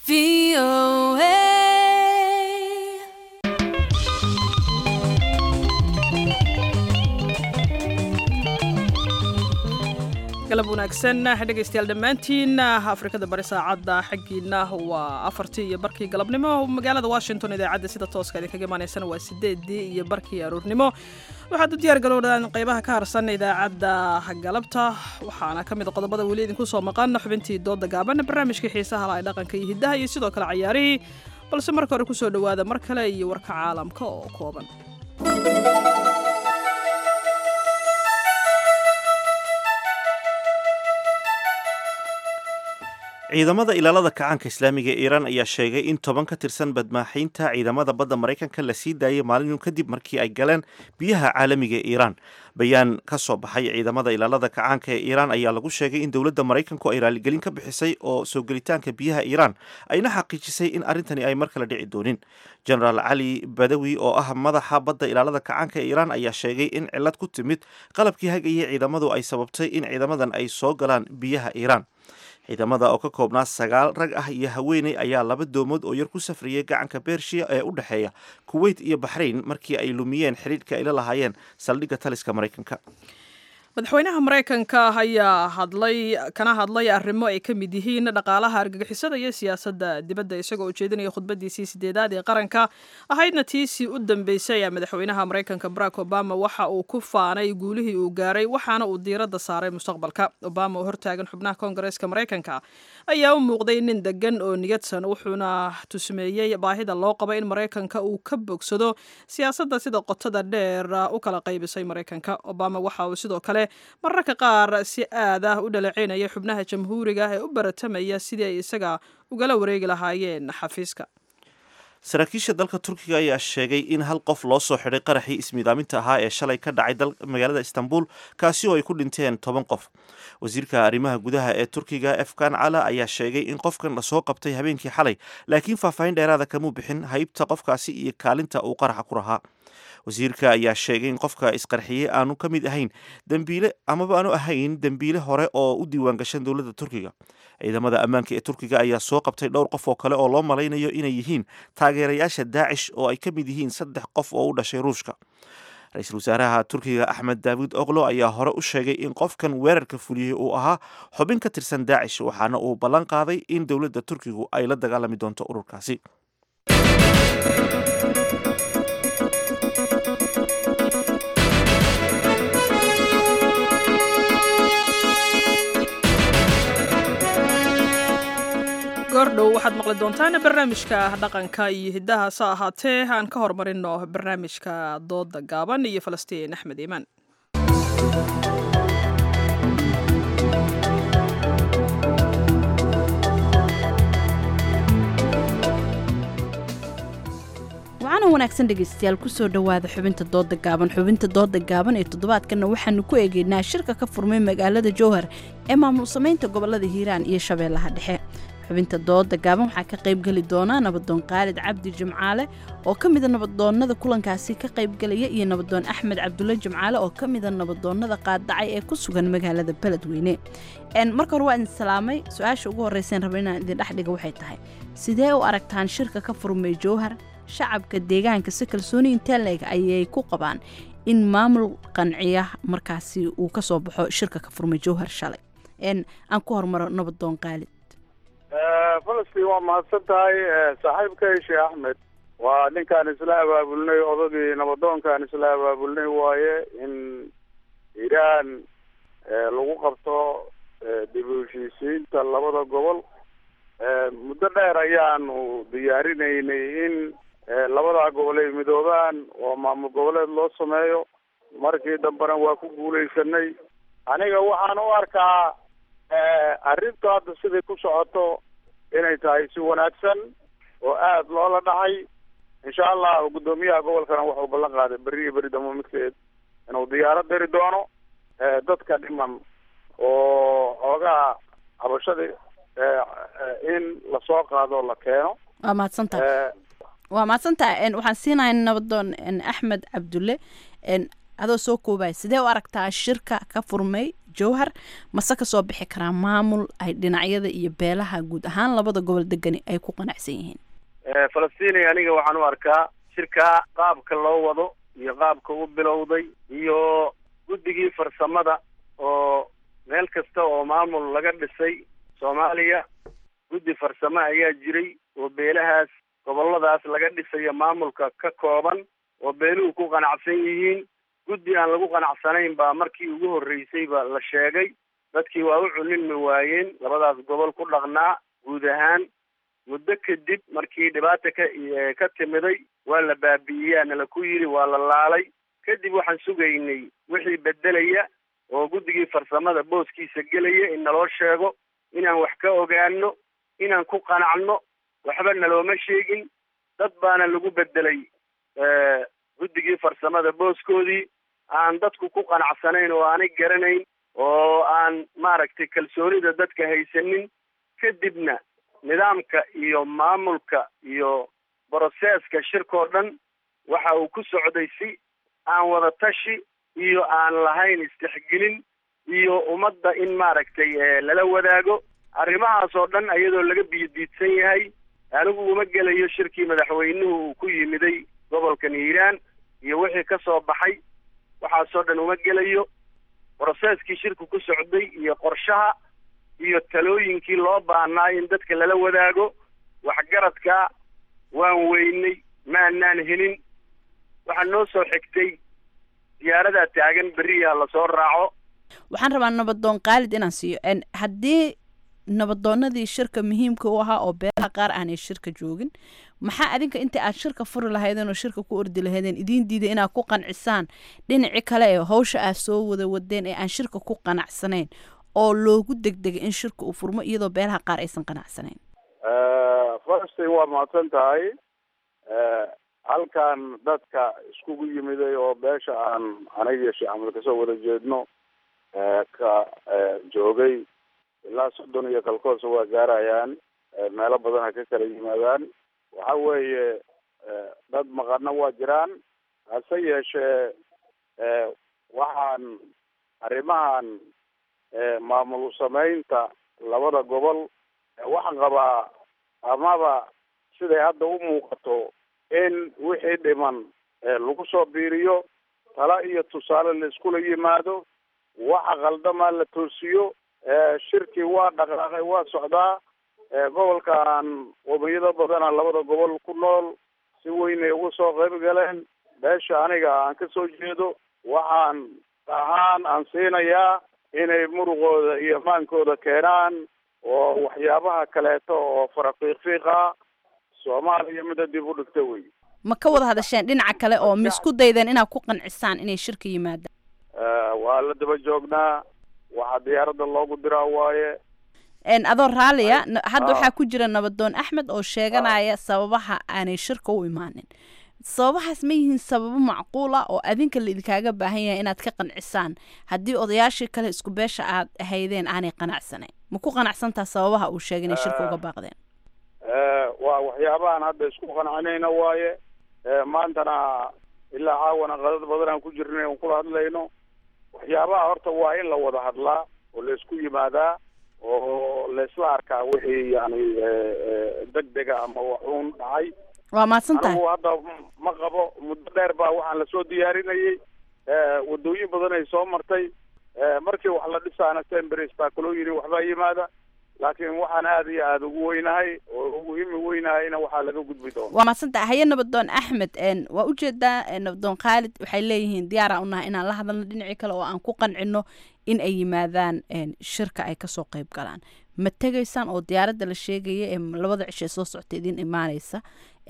Speaker 2: galab wanaagsan dhegaystayaal dhammaantiin afrikada bari saacadda xaggiina waa afartii iyo barkii galabnimo magaalada washington idaacadda sida tooska idinkaga imaanaysana waa sideedii iyo barkii aruurnimo waxaad u diyaar garowdaan qeybaha ka harsan idaacadda galabta waxaana ka mid a qodobada weli idinku soo maqan xubintii dooda gaaban barnaamijkii xiisaha laha dhaqanka iyo hiddaha iyo sidoo kale cayaarihii balse marka hore kusoo dhowaada mar kale iyo warka caalamka oo kooban
Speaker 1: ciidamada ilaalada kacaanka islaamiga ee iiraan ayaa sheegay in toban ka tirsan badmaaxiinta ciidamada badda maraykanka la sii daayay maalin kadib markii ay galeen biyaha caalamiga ee iiraan bayaan ka soo baxay ciidamada ilaalada kacaanka ee iiraan ayaa lagu sheegay in dowladda maraykanku ay raaligelin ka bixisay oo soo gelitaanka biyaha iiraan ayna xaqiijisay in arrintani ay mar kale dhici doonin genaraal cali badawi oo ah madaxa badda ilaalada kacaanka ee iiraan ayaa sheegay in cilad ku timid qalabkii hagayay ciidamadu ay sababtay in ciidamadan ay soo galaan biyaha iiraan ciidamada oo ka koobnaa sagaal rag ah iyo haweeney ayaa laba doomood oo yar ku safriyay gacanka bershiya ee u dhexeeya kuweyt iyo baxrayn markii ay lumiyeen xidhiidhka ay la lahaayeen saldhigga taliska maraykanka
Speaker 2: madaxweynaha maraykanka ayaa hadlay kana hadlay arrimo ay ka mid yihiin dhaqaalaha argagixisada iyo siyaasadda dibadda isagoo ujeedinaya khudbadiisii sideedaad ee qaranka ahaydna tiisii u dambeysay ee madaxweynaha maraykanka barack obama waxa uu ku faanay guulihii uu gaaray waxaana uu diiradda saaray mustaqbalka obama oo hortaagan xubnaha koongareeska maraykanka ayaa u muuqday nin degan oo niyadsan wuxuuna tusmeeyey baahida loo qabo in maraykanka uu ka bogsado siyaasadda sida qotada dheer u kala qaybisay maraykanka obama waxa uu sidoo kale mararka qaar si aad ah u dhaleeceynaya xubnaha jamhuuriga ee u baratamaya sidii ay isaga ugala wareegi lahaayeen xafiiska
Speaker 1: saraakiisha dalka turkiga ayaa sheegay in hal qof loo soo xidhay qaraxii ismiidaaminta ahaa ee shalay ka dhacay magaalada istanbul kaasi oo ay ku dhinteen toban qof wasiirka arrimaha gudaha ee turkiga efkan cala ayaa sheegay in qofkan lasoo qabtay habeenkii xalay laakiin faahfaahin dheeraada kamuu bixin haybta qofkaasi iyo kaalinta uu qaraxa ku rahaa wasiirka ayaa sheegay in qofka isqarxiyey aanu ka mid ahayn dembiile amaba aanu ahayn dembiile hore oo u diiwaan gashan dowladda turkiga ciidamada ammaanka ee turkiga ayaa soo qabtay dhowr qof oo kale oo loo malaynayo inay yihiin taageerayaasha daacish oo ay ka mid yihiin saddex qof oo u dhashay ruushka ra-iisul wasaaraha turkiga axmed daawud oklo ayaa hore u sheegay in qofkan weerarka fuliyey uu ahaa xubin ka tirsan daacish waxaana uu ballan qaaday in dowladda turkigu ay la dagaalami doonto ururkaasi
Speaker 2: goordhow waxaad maqli doontaan barnaamijka dhaqanka iyo hiddaha sa ahaatee aan ka hormarino barnaamijka dooda gaaban iyo falastiin axmed iimaan
Speaker 13: wacana wanaagsan dhegaystayaal kusoo dhowaada xubinta dooda gaaban xubinta dooda gaaban ee toddobaadkanna waxaanu ku eegeynaa shirka ka furmay magaalada jowhar ee maamul samaynta gobolada hiiraan iyo shabeellaha dhexe xubinta dooda gaaban waxaa ka qaybgeli doonaa nabadoon khaalid cabdi jimcaale oo ka mida nabadoonnada kulankaasi ka qaybgelaya iyo nabadoon axmed cabdulle jimcaale oo ka mida nabadoonnada qaaddacay ee ku sugan magaalada beledweyne marka hore waa idin salaamay su-aasha ugu horreyseen raba inaan idin dhexdhiga waxay tahay sidee u aragtaan shirka ka furmay jowhar shacabka deegaanka si kalsooni intee leeg ayay ku qabaan in maamul qanciya markaasi uu ka soo baxo shirka ka furmay jowhar shalay aan ku hormaro nabadoon khaalid
Speaker 14: falastiin waa mahadsan tahay saaxiibkay sheekh axmed waa ninkaan isla abaabulnay odagii nabadoonkaan isla abaabulnay waaye in iiraan lagu qabto dib u heshiisiinta labada gobol muddo dheer ayaanu diyaarinaynay in labadaa gobol ay midoobaan oo maamul goboleed loo sameeyo markii dambena waa ku guulaysanay aniga waxaan u arkaa arrintu hadda siday ku socoto inay tahay si wanaagsan oo aada loola dhacay insha allah guddoomiyaha gobolkana wuxuu ballan qaaday berri iyo beri dambe midkeed inuu diyaarad diri doono dadka dhiman oo xoogaha habashadii in lasoo qaado la keeno
Speaker 13: waa mahadsantaha waa mahadsantaha waxaan siinahay nabadoon axmed cabdulle adoo soo koobaya sidee u aragtaa shirka ka furmay jowhar mase kasoo bixi karaa maamul ay dhinacyada iyo beelaha guud ahaan labada gobol degani ay ku qanacsan yihiin
Speaker 14: falastinay aniga waxaan u arkaa shirkaa qaabka loo wado iyo qaabka u bilowday iyo guddigii farsamada oo meel kasta oo maamul laga dhisay soomaaliya guddi farsamo ayaa jiray oo beelahaas goboladaas laga dhisayo maamulka ka kooban oo beeluhu ku qanacsan yihiin guddi aan lagu qanacsanayn baa markii ugu horreysayba la sheegay dadkii waa u cuninmi waayeen labadaas gobol ku dhaqnaa guud ahaan muddo kadib markii dhibaata ka ka timiday waa la baabi'iyaa nala ku yidhi waa la laalay kadib waxaan sugaynay wixii bedelaya oo guddigii farsamada booskiisa gelaya in naloo sheego inaan wax ka ogaano inaan ku qanacno waxba nalooma sheegin dad baana lagu bedelay guddigii farsamada booskoodii aan dadku ku qanacsanayn oo aanay garanayn oo aan maaragtay kalsoonida dadka haysanin kadibna nidaamka iyo maamulka iyo broseska shirkoo dhan waxa uu ku socday si aan wada tashi iyo aan lahayn istixgelin iyo ummadda in maaragtay lala wadaago arrimahaas oo dhan iyadoo laga biyodiidsan yahay anigu uma gelayo shirkii madaxweynuhu uu ku yimiday gobolkan hiiraan iyo wixii ka soo baxay waxaasoo dhan uma gelayo broseskii shirku ku socday iyo qorshaha iyo talooyinkii loo baahnaa in dadka lala wadaago waxgaradka waan weynay maanaan helin waxaa noo soo xigtay diyaaradaa taagan beriyaa lasoo raaco
Speaker 13: waxaan rabaa nabadoon qaalid inaan siiyo haddii nabadoonadii shirka muhiimka u ahaa oo beelaha qaar aanay shirka joogin maxaa adinka inta aad shirka furi lahaydeen oo shirka ku ordi lahaydeen idiin diiday inaad ku qancisaan dhinaci kale ee hawsha aad soo wada wadeen ee aan shirka ku qanacsanayn oo loogu degdegay in shirka uu furmo iyadoo beelaha qaar aysan qanacsanayn
Speaker 14: falastin waa mahadsan tahay halkan dadka iskugu yimiday oo beesha aan aniga sheekh axmed kasoo wada jeedno ka joogay ilaa soddon iyo kalkoosa waa gaarayaan meelo badan ha ka kala yimaadaan waxa weeye dad maqano waa jiraan hase yeeshee waxaan arrimahan maamul samaynta labada gobol waxaan qabaa amaba siday hadda u muuqato in wixii dhiman lagu soo biiriyo tala iyo tusaale la iskula yimaado waxa qaldamaa la toosiyo shirkii waa dhaqaaqay waa socdaa gobolkan qomiyado badana labada gobol ku nool si weynay uga soo qayb galeen beesha aniga aan ka soo jeedo waxaan ahaan aan siinayaa inay muruqooda iyo maankooda keenaan oo waxyaabaha kaleeto oo farafiiqfiiqa soomaaliya mida dib u dhigta wey
Speaker 13: ma ka wada hadasheen dhinaca kale oo ma isku daydeen inaad ku qancisaan inay shirka yimaadaan
Speaker 14: waa la daba joognaa waxaa diyaaradda loogu diraa waaye
Speaker 13: adoo raalliya hadda waxaa ku jira nabadoon axmed oo sheeganaya sababaha aanay shirka u imaanin sababahaas ma yihiin sababo macquul ah oo adinka laidinkaaga baahan yahay inaad ka qancisaan haddii odayaashii kale isku beesha aad ahaydeen aanay qanacsanayn ma ku qanacsantaa sababaha uu sheegay inay shirka uga baaqdeen
Speaker 14: waa waxyaabahan hadda isku qancinayna waaye maantana ilaa caawana qadad badan aan ku jirnay aan kula hadlayno waxyaabaha horta waa in la wada hadlaa oo la isku yimaadaa oo la isla arkaa wixii yani degdega ama waxuun dhacay
Speaker 13: waa mahadsan tahay
Speaker 14: anigu hadda ma qabo muddo dheer baa waxaan lasoo diyaarinayay wadooyin badan ay soo martay markii wax la dhisaana sembers baa kaloo yidhi waxbaa yimaada laakiin waxaan aada iyo aada ugu weynahay oo ugu himi weynahayna waxaa laga gudbi doona
Speaker 13: waa mahadsantaha haye nabadoon axmed waa ujeedaa nabadoon khaalid waxay leeyihiin diyaara unahay inaan la hadalno dhinacii kale oo aan ku qancino in ay yimaadaan shirka ay kasoo qayb galaan ma tegaysaan oo diyaaradda la sheegaya ee labada cishe soo socta idin imaaneysa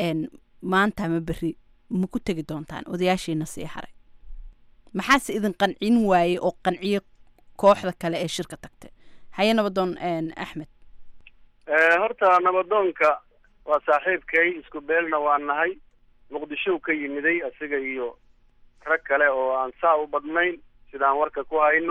Speaker 13: maanta ma beri ma ku tegi doontaan odayaashiina sii haray maxaase idin qancin waaye oo qanciye kooxda kale ee shirka tagtay haye nabadoon axmed
Speaker 14: horta nabadoonka waa saaxiibkay isku beelna waa nahay muqdishow ka yimiday asiga iyo rag kale oo aan saa u badnayn sidaan warka ku hayno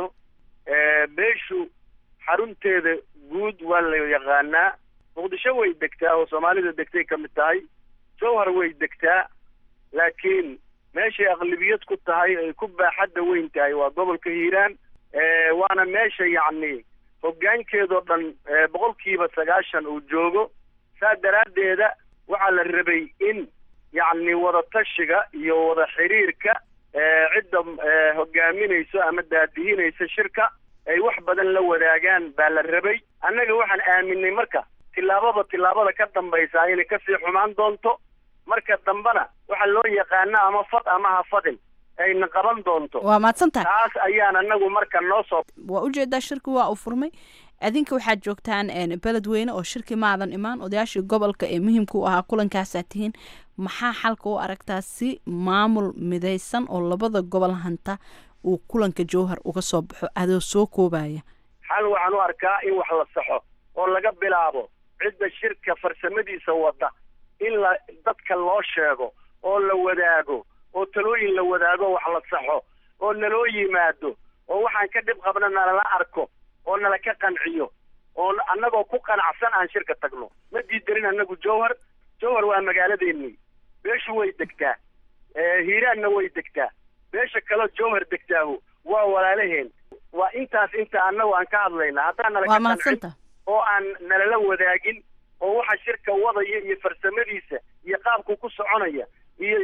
Speaker 14: beeshu xarunteeda guud waa la yaqaanaa muqdisho way degtaa oo soomaalida degtay ka mid tahay jowhar way degtaa laakiin meeshay aqlibiyad ku tahay ay ku baaxadda weyn tahay waa gobolka hiiraan
Speaker 15: waana meesha yacni hoggaankeedoo dhan boqolkiiba sagaashan uu joogo saa daraaddeeda waxaa la rabay in yacni wadatashiga iyo wada xiriirka cidda hogaaminayso ama daadihinaysa shirka ay wax badan la wadaagaan baa la rabay annaga waxaan aaminay marka tillaababa tillaabada ka dambaysaa inay kasii xumaan doonto marka dambena waxaa loo yaqaana ama fad ama ha fadin ayna qaban doonto
Speaker 13: waa mahadsan tahay
Speaker 15: taas ayaan anagu marka noo soo
Speaker 13: waa ujeedaa shirki waa uu furmay adinka waxaad joogtaan beledweyne oo shirki maadan imaan odayaashii gobolka ee muhiimka u ahaa kulankaasaa tihiin maxaa xalka u aragtaa si maamul midaysan oo labada gobol hanta uu kulanka jowhar uga soo baxo adoo soo koobaya
Speaker 15: xal waxaan u arkaa in wax la saxo oo laga bilaabo cidda shirka farsamadiisa wada in la dadka loo sheego oo la wadaago oo talooyin la wadaago wax la saxo oo naloo yimaado oo waxaan ka dhib qabna nalala arko oo nala ka qanciyo oo annagoo ku qanacsan aan shirka tagno ma diidarin annagu jowhar jowhar waa magaaladeennii beeshu way degtaa hiiraanna way degtaa beesha kaleo jowhar degtaahu waa walaalaheen waa intaas inta annagu aan ka hadlayna haddaan nala ka qancin oo aan nalala wadaagin oo waxa shirka wadaya iyo farsamadiisa iyo qaabku ku soconaya iyo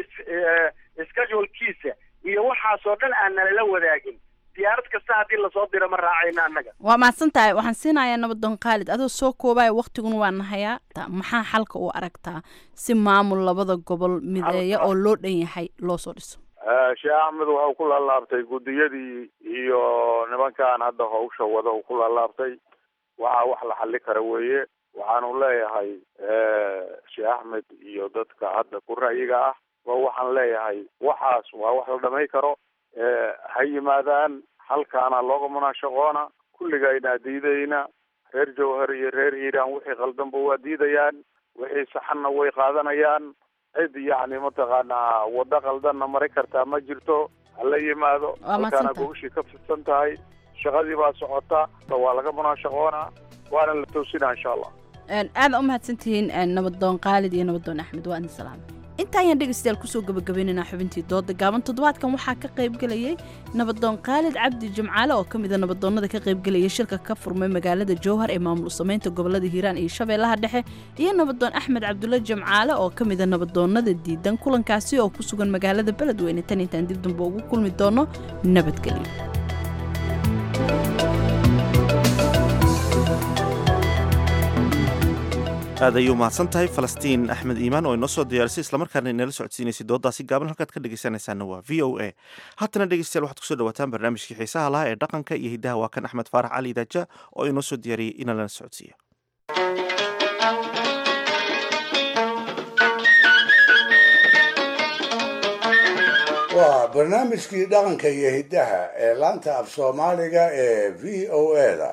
Speaker 15: schedulkiisa iyo waxaasoo dhan aan nalala wadaagin diyaarad kasta haddii lasoo diro ma raacayna annaga
Speaker 13: waa mahadsan tahay waxaan siinayaa nabadoon khaalid adoo soo koobaya waktiguna waa nahayaa maxaa xalka u aragtaa si maamul labada gobol mideeya oo loo dhan yahay loo soo dhiso
Speaker 14: sheekh axmed waxau ku laalaabtay guddiyadii iyo nimankan hadda hawsha wada uu ku laalaabtay waxaa wax la xali kara weeye waxaanu leeyahay sheekh axmed iyo dadka hadda ku ra'yiga ah ba waxaan leeyahay waxaas waa wax la dhamay karo ha yimaadaan halkaana looga munaashaqoona kulligaynaa diidayna reer jowhar iyo reer hiiraan wixii qaldanba waa diidayaan wixii saxanna way qaadanayaan cid yacni mataqaanaa waddo qaldanna mari kartaa ma jirto hala yimaado halkaana gogashii ka fidsan tahay shaqadii baa socota waa laga munaashaqoonaa waana la toosinaa insha allah
Speaker 13: aada u mahadsantihiin nabadoon khaalid iyo nabadoon axmed waa idin salaamay inta ayaan dhegaystayaal kusoo gabagabaynaynaa xubintii dooda gaaban toddobaadkan waxaa ka qaybgelayay nabadoon khaalid cabdi jimcaale oo ka mida nabadoonnada ka qaybgelaya shirka ka furmay magaalada jowhar ee maamul samaynta gobolada hiiraan iyo shabeellaha dhexe iyo nabadoon axmed cabdulle jimcaale oo ka mida nabadoonnada diidan kulankaasi oo ku sugan magaalada beledweyne tan intaan dib damba ugu kulmi doono nabadgelyo
Speaker 1: aad ayuu mahadsan tahay falastiin axmed iimaan oo inoo soo diyaarisay islamarkaana inala socodsiinaysay doodaasi gaaban halkaad ka dhegaysanaysaana waa v o a haatana dhegeystayaal waxaad kusoo dhawaataan barnaamijkii xiisaha lahaa ee dhaqanka iyo hiddaha waa kan axmed faarax cali daaja oo inoo soo diyaariyey inalana socodsiiya
Speaker 4: waa barnaamijkii dhaqanka iyo hiddaha ee laanta af soomaaliga ee v o a da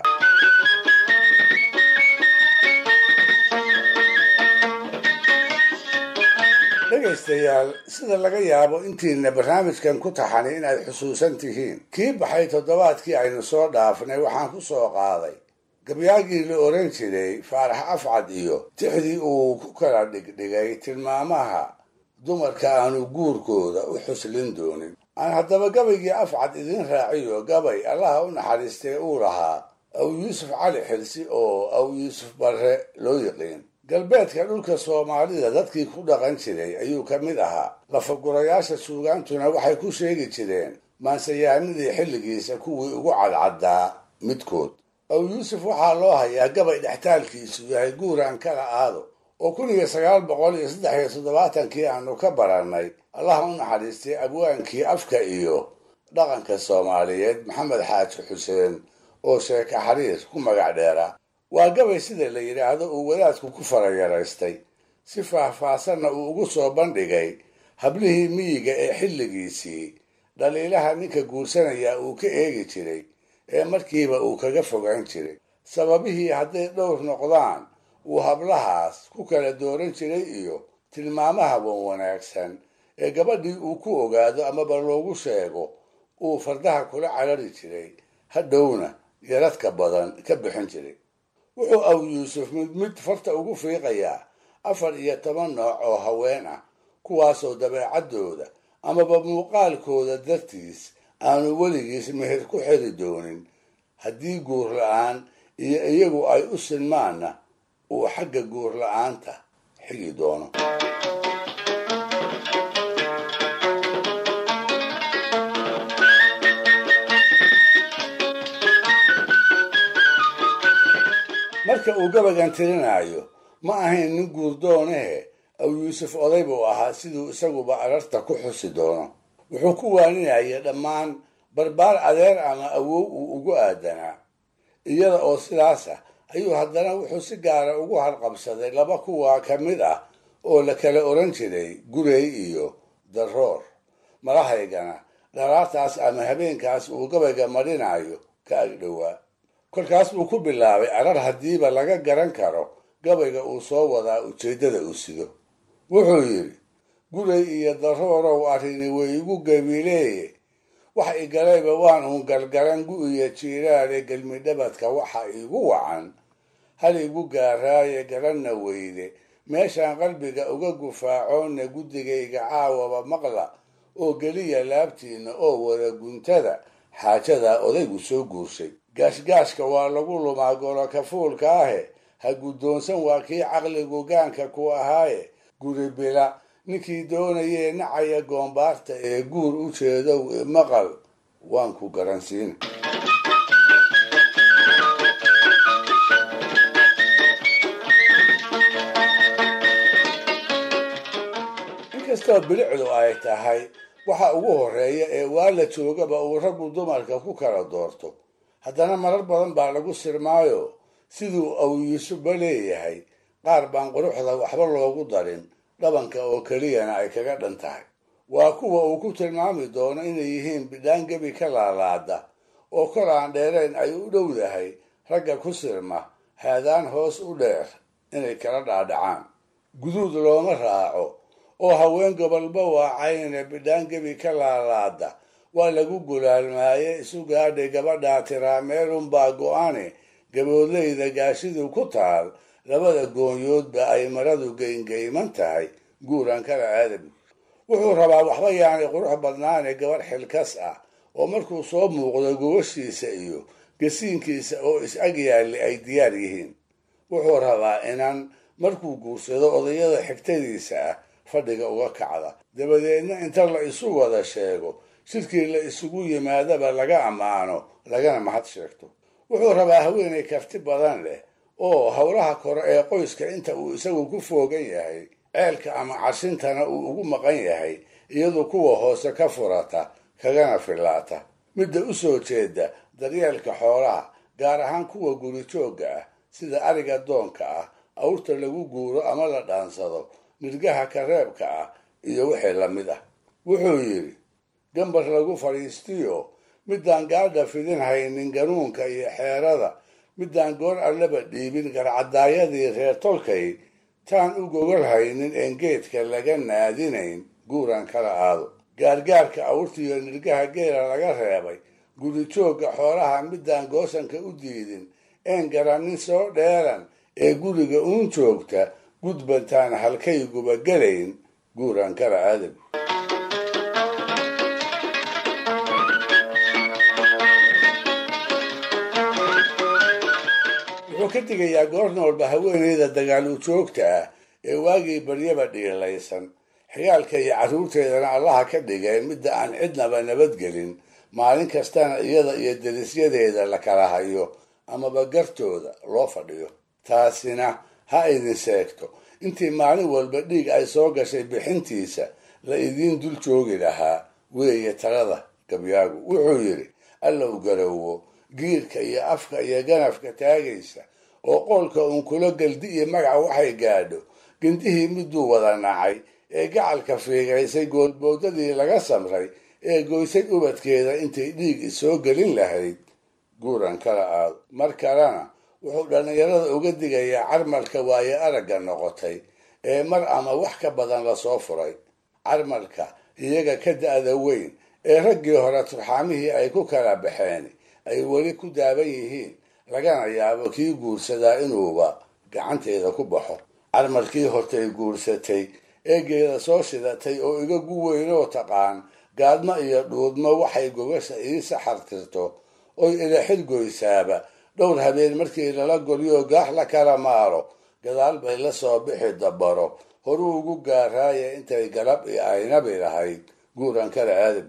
Speaker 4: dhegaystayaal sida laga yaabo intiina barnaamijkan ku taxani inaad xusuusan tihiin kii baxay toddobaadkii aynu soo dhaafnay waxaan ku soo qaaday gabyaagii la oran jiray faarax afcad iyo tixdii uu ku kala dhigdhigay tilmaamaha dumarka aanu guurkooda u xuslin doonin aan haddaba gabaygii afcad idin raaciyo gabay allaha u naxariistay uu lahaa aw yuusuf cali xilsi oo aw yuusuf barre loo yiqiin galbeedka dhulka soomaalida dadkii ku dhaqan jiray ayuu ka mid ahaa lafagurayaasha suugaantuna waxay ku sheegi jireen maansayaanadii xilligiisa kuwii ugu cadcaddaa midkood aw yuusuf waxaa loo hayaa gabay dhextaalkiisu yahay guuraan kala aado oo kun iyo sagaal boqol iyo saddex iyo toddobaatankii aanu ka barannay allaha u naxariistay abwaankii afka iyo dhaqanka soomaaliyeed maxamed xaaji xuseen oo sheeka xariir ku magac dheera waa gabay sida la yidhaahdo uu wadaadku ku farayaraystay si faahfaahsanna uu ugu soo bandhigay hablihii miyiga ee xilligiisii dhaliilaha ninka guursanaya uu ka eegi jiray ee markiiba uu kaga fogaan jiray sababihii hadday dhowr noqdaan uu hablahaas ku kala dooran jiray iyo tilmaamaha wan wanaagsan ee gabadhii uu ku ogaado amaba loogu sheego uu fardaha kula carari jiray hadhowna yaradka badan ka bixin jiray wuxuu aw yuusuf mid mid farta ugu fiiqayaa afar iyo toban nooc oo haween ah kuwaasoo dabeecaddooda amaba muuqaalkooda dartiis aanu weligiis meher ku xiri doonin haddii guur la-aan iyo iyagu ay u sinmaanna uu xagga guur la-aanta xigi doono marka uu gabagan tirinaayo ma ahayn nin guurdoonehe aw yuusuf oday buu ahaa siduu isaguba ararta ku xusi doono wuxuu ku waaninaya dhammaan barbaar adeer ama awow uu ugu aadanaa iyada oo sidaas ah ayuu haddana wuxuu si gaara ugu harqabsaday laba kuwaa ka mid ah oo la kala oran jiray gurey iyo daroor malahaygana dharaartaas ama habeenkaas uu gabayga marinayo ka agdhowaa kolkaas buu ku bilaabay arar haddiiba laga garan karo gabayga uu soo wadaa ujeeddada uu sido wuxuu yidhi guray iyo daroorow arrini way igu gabileeye wax igalayba waan uun galgalan gu-iyo jiiraale gelmidhabadka waxa igu wacan hal igu gaaraaye garanna weyde meeshaan qalbiga uga gufaacoonna guddigayga caawaba maqla oo geliya laabtiinna oo wada guntada xaajadaa odaygu soo guurshay gaashgaashka waa lagu lumaa golo kafuulka ahe ha guddoonsan waa kii caqligu gaanka ku ahaaye guri bila ninkii doonayee nacaya goombaarta ee guur u jeedow maqal waan ku garansiina inkastoo bilicdu ay tahay waxa ugu horreeya ee waa la joogaba uu raggu dumarka ku kala doorto haddana marar badan baa lagu sirmaayo siduu awyuusuba leeyahay qaar baan quruxda waxba loogu darin dhabanka oo keliyana ay kaga dhan tahay waa kuwa uu ku tilmaami doono inay yihiin bidhaan gebi ka laalaada oo kor aan dheerayn ay u dhowdahay ragga ku sirma haadaan hoos u dheer inay kala dhaadhacaan guduud looma raaco oo haween gobolba waacayne bidhaan gebi ka laalaada waa lagu gulaalmaaye isu gaadhay gabadhaa tiraa meelunbaa go-ane gaboodleyda gaashidu ku taal labada goonyoodba ay maradu geyngeyman tahay guuran kala aadabi wuxuu rabaa waxba yaanay qurux badnaane gabadh xilkas ah oo markuu soo muuqdo gobashiisa iyo gasiinkiisa oo is-ag yaalli ay diyaar yihiin wuxuu rabaa inan markuu guursado odayada xigtadiisa ah fadhiga uga kacda dabadeedna inta la isu wada sheego shirkii la isugu yimaadaba laga ammaano lagana mahad sheegto wuxuu rabaa haweenay karti badan leh oo howlaha kore ee qoyska inta uu isagu ku foogan yahay ceelka ama carshintana uu ugu maqan yahay iyadoo kuwa hoose ka furata kagana fillaata midda u soo jeeda daryeelka xoolaha gaar ahaan kuwa guri joogga ah sida ariga doonka ah awrta lagu guuro ama la dhaansado nirgaha kareebka ah iyo wixii lamid ah wuxuu yidhi gambar lagu fadhiistiyo midaan gaadha fidin haynin ganuunka iyo xeerada midaan goor allaba dhiibin garcadaayadii reer tolkay taan u gogol haynin een geedka laga naadinayn guuran kala aado gaargaarka awrtiiyo nirgaha geela laga reebay guri joogga xoolaha midaan goosanka u diidin een garannin soo dheeran ee guriga uun joogta gudbantaan halkayguba gelayn guuran kala aadab wuxuu ka digayaa goorna walba haweeneyda dagaalu joogta ah ee waagii baryaba dhiilaysan xigaalka iyo carruurteedana allaha ka dhigeen midda aan cidnaba nabadgelin maalin kastana iyada iyo derisyadeeda la kala hayo amaba gartooda loo fadhiyo taasina ha idin sheegto intii maalin walba dhiig ay soo gashay bixintiisa la idiin dul joogi lahaa weeye talada gabyaagu wuxuu yidhi allow garowo giirka iyo afka iyo ganafka taagaysa oo qoolka uun kula geldi iyo magaca waxay gaadho gindihii miduu wada nacay ee gacalka fiigaysay goolboodadii laga samray ee goysay ubadkeeda intay dhiig isoo gelin lahayd guuran kala aado mar kalena wuxuu dhallinyarada uga digayaa carmalka waaye aragga noqotay ee mar ama wax ka badan lasoo furay carmalka iyaga ka da-da weyn ee raggii hore turxaamihii ay ku kala baxeen ay weli ku daaban yihiin lagana yaabo kii guursadaa inuuba gacanteeda ku baxo carmalkii hortay guursatay eegeeda soo shidatay oo iga gu weynoo taqaan gaadmo iyo dhuudmo waxay gogasha ii saxartirto oy ilaxid goysaaba dhowr habeen markii lala golyo gaax la kala maaro gadaal bay la soo bixi dabaro horuu ugu gaaraaya intay galab i aynabi lahayd guuran kala aadam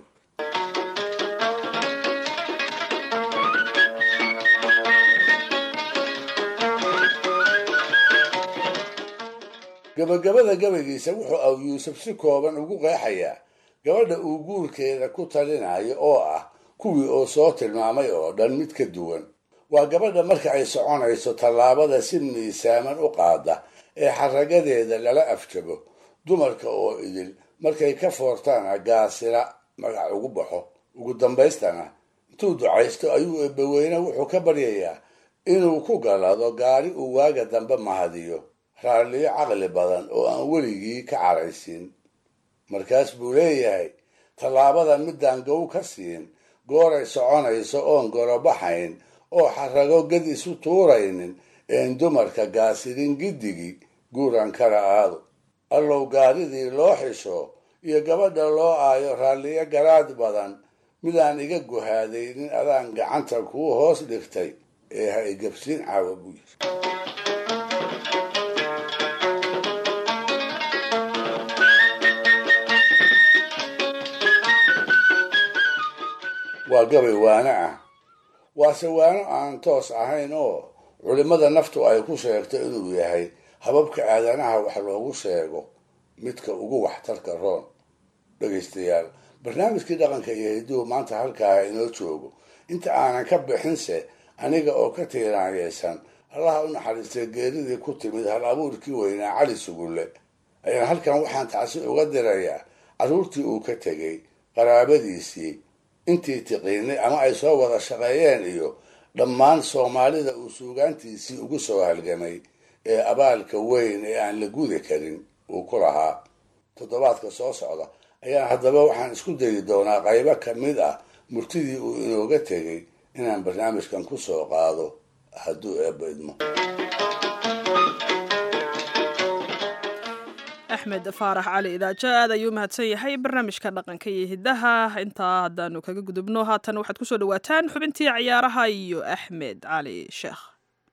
Speaker 4: gabagabada gabaygiisa wuxuu aw yuusuf si kooban ugu qeexayaa gabadha uu guurkeeda ku talinayo oo ah kuwii oo soo tilmaamay oo dhan mid ka duwan waa gabadha marka ay soconayso tallaabada si miisaaman u qaada ee xaragadeeda lala afjabo dumarka oo idil markay ka foortaana gaasira magac ugu baxo ugu dambaystana intuu ducaysto ayuu eebbaweyne wuxuu ka baryayaa inuu ku galado gaari uu waaga dambe mahadiyo raalliyo caqli badan oo aan weligii ka caraysin markaas buu leeyahay tallaabada midaan gow ka siin gooray soconayso oon gorobaxayn oo xarago gad isu tuuraynin een dumarka gaasirin giddigii guuran kala aado allow gaaridii loo xisho iyo gabadha loo aayo raalliyo garaad badan midaan iga guhaadaynin adaan gacanta kuu hoos dhigtay ee ha igabsiin caawa buu yiri waa gabay waano ah waase waano aan toos ahayn oo culimmada naftu ay ku sheegto inuu yahay hababka aadanaha wax loogu sheego midka ugu waxtarka roon dhegaystayaal barnaamijkii dhaqanka iyo hiduhu maanta halkaa inoo joogo inta aanan ka bixinse aniga oo ka tiiraanyaysan allaha u naxariistay geeridii ku timid hal abuurkii weynaa cali sugulle ayaan halkan waxaan tacsi uga dirayaa carruurtii uu ka tegey qaraabadiisii intii tiqiinay ama ay soo wada shaqeeyeen iyo dhammaan soomaalida uu suugaantiisii ugu soo halgamay ee abaalka weyn ee aan la gudi karin uu ku lahaa toddobaadka soo socda ayaan haddaba waxaan isku dayi doonaa qaybo ka mid ah murtidii uu inooga tegey inaan barnaamijkan ku soo qaado hadduu eebba idmo
Speaker 2: axmed faarax cali idaajo aad ayuu mahadsan yahay barnaamijka dhaqanka iyo hidaha intaa haddaanu kaga gudubno haatan waxaad kusoo dhawaataan xubintii ciyaaraha iyo axmed cali sheekh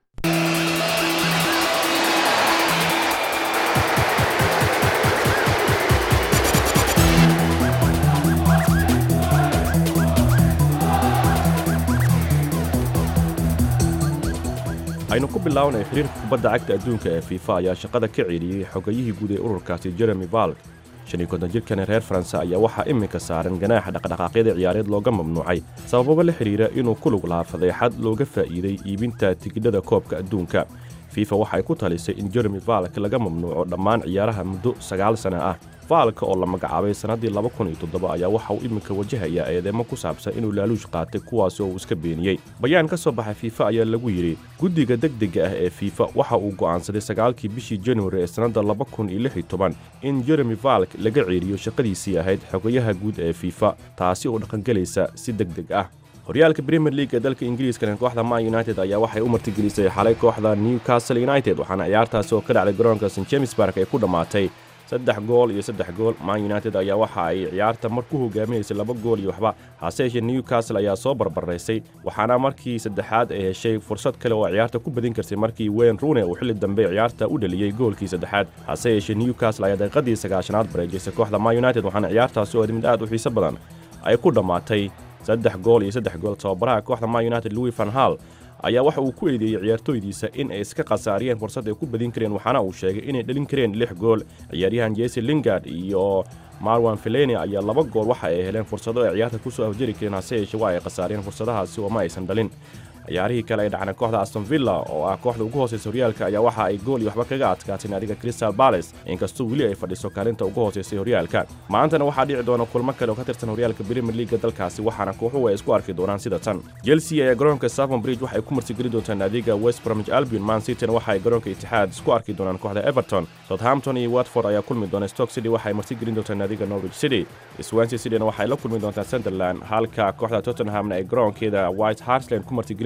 Speaker 10: aynu ku bilownay xiriirka kubadda cagta adduunka ee fiifa ayaa shaqada ka celiyey xogayihii guud ee ururkaasi jeremy valk shan iyo konton jirkan reer faranse ayaa waxaa iminka saaran ganaaxa dhaqdhaqaaqyada ciyaareed looga mamnuucay sabababa la xidhiira inuu ku lug lahaa fadeexad looga faa'iiday iibinta tigidhada koobka adduunka fifa waxay ku talisay in jeremy valk laga mamnuuco dhammaan ciyaaraha muddo sagaal sana ah faalka oo la magacaabay sannaddii laba kun iyo toddoba ayaa waxa uu iminka wajahayaa eedeemo ku saabsan inuu laaluush qaatay kuwaasi oo uu iska beeniyey bayaan ka soo baxay fiifa ayaa lagu yidhi guddiga degdega ah ee fiifa waxa uu go'aansaday sagaalkii bishii januari ee sannadda laba kun iyo lix iyo toban in jeremy valk laga ceeriyo shaqadiisii ahayd xogayaha guud ee fiifa taasi oo dhaqangelaysa si deg deg ah horyaalka premier league ee dalka ingiriiskana kooxda man united ayaa waxay u martigelisay xalay kooxda newcastle united waxaana ciyaartaasi oo ka dhacday garoonka st james bark ay ku dhammaatay saddex gool iyo saddex gool man united ayaa waxa ay ciyaarta mar ku hogaaminaysay laba gool iyo waxba hase yeeshee newcastle ayaa soo barbaraysay waxaana markii saddexaad ay heshay fursad kale oo ciyaarta ku badin karsay markii wayne rune uu xilli dambe ciyaarta u dhaliyey goolkii saddexaad hase yeeshee newcastle ayaa daqiiqadii sagaashanaad bareejaysay kooxda man united waxaana ciyaartaasi oo mid aad u xiiso badan ay ku dhammaatay saddex gool iyo saddex gool tababaraha kooxda man united louis van hall ayaa waxa uu ku eedeeyey ciyaartooydiisa in ay iska khasaariyeen fursad ay ku badin kareen waxaana uu sheegay inay dhalin kareen lix gool ciyaaryahan jese lingard iyo marwan feleni ayaa laba gool waxa ay heleen fursado ay ciyaarta kusoo afjari kareen hase yeeshee waa ay khasaariyeen fursadahaasi oo ma aysan dhalin ciyaarihii kale ay dhacna kooxda aston villa oo ah kooxda ugu hooseysa horyaalka ayaa waxa ay gool iyo waxba kaga adkaatay naadiga crystal bales inkastoo weli ay fadhiso kaalinta ugu hooseysay horyaalka maantana waxaa dhici doona kulmo kale oo ka tirsan horyaalka premier leaga dalkaasi waxaana kooxuhu ay isku arki doonaan sida tan chelsea ayaa garoonka savon bridge waxay ku martigeli doontaa naadiga west bromwich albion man cityna waxa ay garoonka itixaad isku arki doonaan kooxda everton southampton iyo watford ayaa kulmi doona stoke city waxay martigelin doontaa naadiga norwich city swansea cityna waxay la kulmi doontaa sunderland halka kooxda tottenhamna ay garoonkeeda white hartland ku martigelin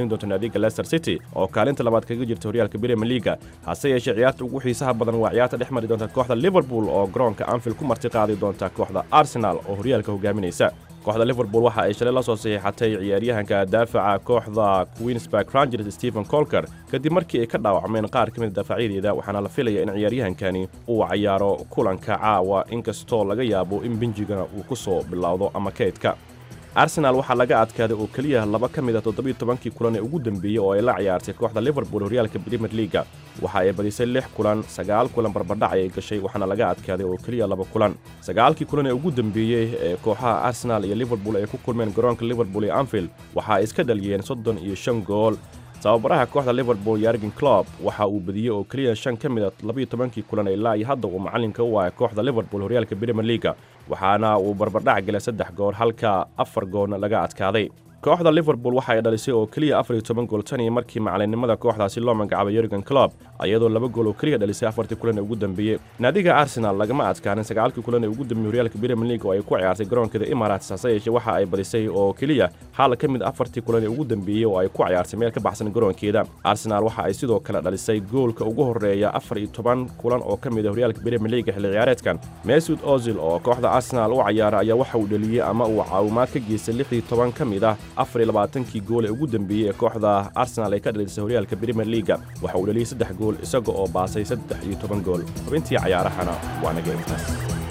Speaker 10: martigelin doonto naadiga leicester city oo kaalinta labaad kaga jirta horyaalka premier leaga hase yeeshee ciyaarta ugu xiisaha badan waa ciyaarta dhex mari doonta kooxda liverpool oo garoonka anfield ku marti qaadi doonta kooxda arsenal oo horyaalka hogaaminaysa kooxda liverpool waxa ay shalay la soo saxiixatay ciyaaryahanka daafaca kooxda queensburg rangers stephen colker kadib markii ay ka dhaawacmeen qaar ka mid daafacyadeeda waxaana la filaya in ciyaaryahankani uu cayaaro kulanka caawa inkastoo laga yaabo in benjigana uu ku soo bilowdo ama kaydka arsenaal waxaa laga adkaaday oo keliya laba ka mid a toddobiyo tobankii kulan ee ugu dembeeyey oo ay la ciyaartay kooxda liverpool horyaalka premier leaga waxa ay badisay lix kulan sagaal kulan barbardhac ayay gashay waxaana laga adkaaday oo keliya laba kulan sagaalkii kulan ee ugu dembeeyey ee kooxaha arsenaal iyo liverpool ay ku kulmeen garoonka liverpool iyo anfield waxa ay iska dhaliyeen soddon iyo shan gool tababaraha kooxda liverpool yargen clob waxa uu badiyey oo keliya shan ka mid a labiyo tobankii kulan ilaa iyo hadda uu macallinka u ahay kooxda liverpool horyaalka premier leaga waxaana uu barbardhac galay saddex gool halka afar goolna laga adkaaday kooxda liverpool waxa ay dhalisay oo keliya afar iyo toban gool tan iyo markii macallinnimada kooxdaasi loo magacaabay yorgen clob iyadoo laba gool oo keliya dhalisay afartii kulan ee ugu dambeeyey naadiga arsenal lagama adkaanin sagaalkii kulan ee ugu dambeeyey horyaalka premier league oo ay ku ciyaartay garoonkeeda emirates hase yeeshee waxa ay badisay oo keliya hal ka mid afartii kulan ee ugu dambeeyey oo ay ku ciyaartay meel ka baxsan garoonkeeda arsenal waxa ay sidoo kale dhalisay goolka ugu horreeya afar iyo toban kulan oo ka mid a horyaalka premier league xilli ciyaareedkan mesud ozil oo kooxda arsenal u cayaara ayaa waxa uu dhaliyey ama uu caawimaad ka geystay lix iyo toban ka mid ah afar iyo labaatankii gool ee ugu dambeeyey ee kooxda arsenal ay ka dhalisay horyaalka premier leaga waxa uu dhaliyey saddex gool isaga oo baasay saddex iyo toban gool xubintii cayaarahana waa naga intaas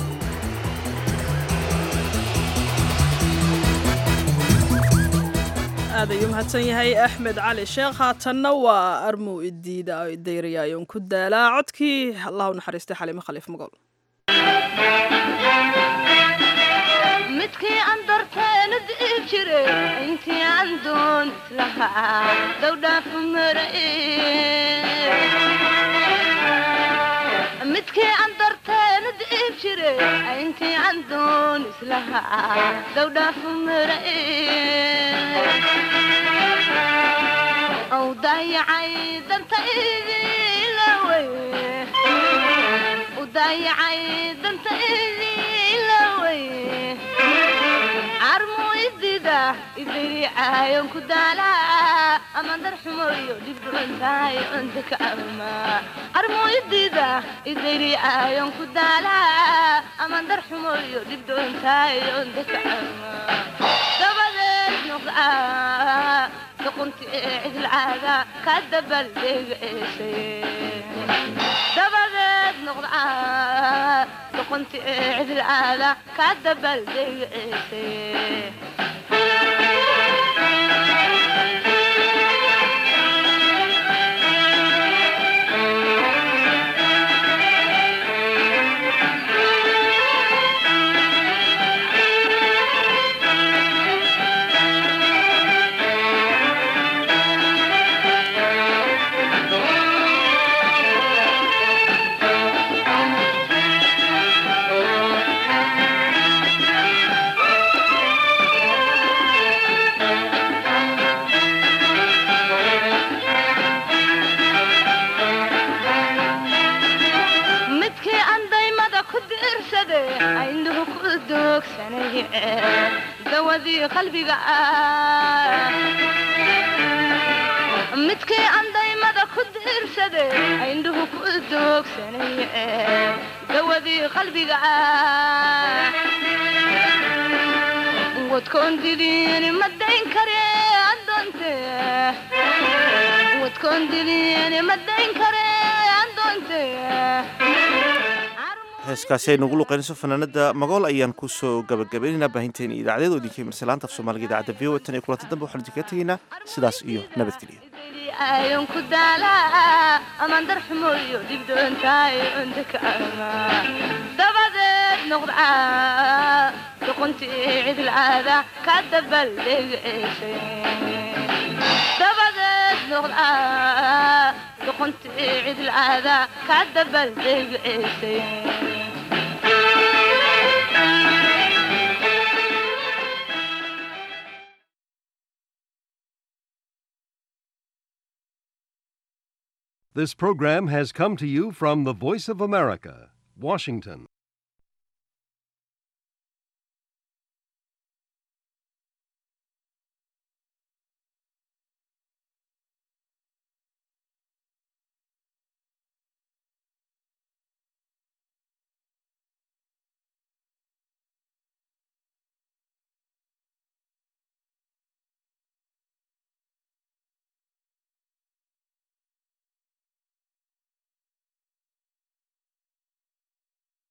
Speaker 2: aad ayuu mahadsan yahay axmed cali sheekh haatanna waa armuu idiida dayrayaayon ku daalaa codkii allah u naxariistay xaliimo khaliif magol
Speaker 16: midkii aan darteena di'i jire intii aan doon islahaa dowdhaafu marae midkii aan darteena di'i jire intii aan doon islahaa dowdhaafu marae ow daayacay dantaydilawey u daayacay dantaydilawey carmu idida idiricaayon ku daalaa amandar xumoyo dhibdhucuntahay ondaka ama carmu idida idiricaayon ku daalaa amandar xumoyo dhibdhucuntahay ondaka ama dabadeed nuqaa duqunti ee cidlcaada ka dabaldeegceesay dabadeed noqdaa duqunti ee cidlcaada ka dabaldeegceesay midkii aan daymada ku diirsade aynuhu ku doogsanay dawadii qalbiga ah midkii aan daymada ku diirsade aynuhu ku doogsanay dawadii qalbiga ah wadkoon diliin ma dayn kare adoonte wadkoon diliin ma dayn kare adoonte
Speaker 1: heeskaasi aynu ugu luqaynayso fanaanada magool ayaan kusoo gabagabaynaynaa baahinteena idaacadeed oo idinka imirsa laanta af soomaaliga idaacadda v o tan iyo kulanti dambe waxaan idinkaga tegaynaa sidaas iyo nabadgelyo
Speaker 16: ayon ku daalaa amandar xumoyo dhibdoontahay ondaka ama dabadeed noqdaa duqunti cidlcaada ka dabaldeegceesay dabadeed noqdaa duqunti cidlcaada ka dabaldeegceesay
Speaker 17: This program has come to you from the Voice of America, Washington.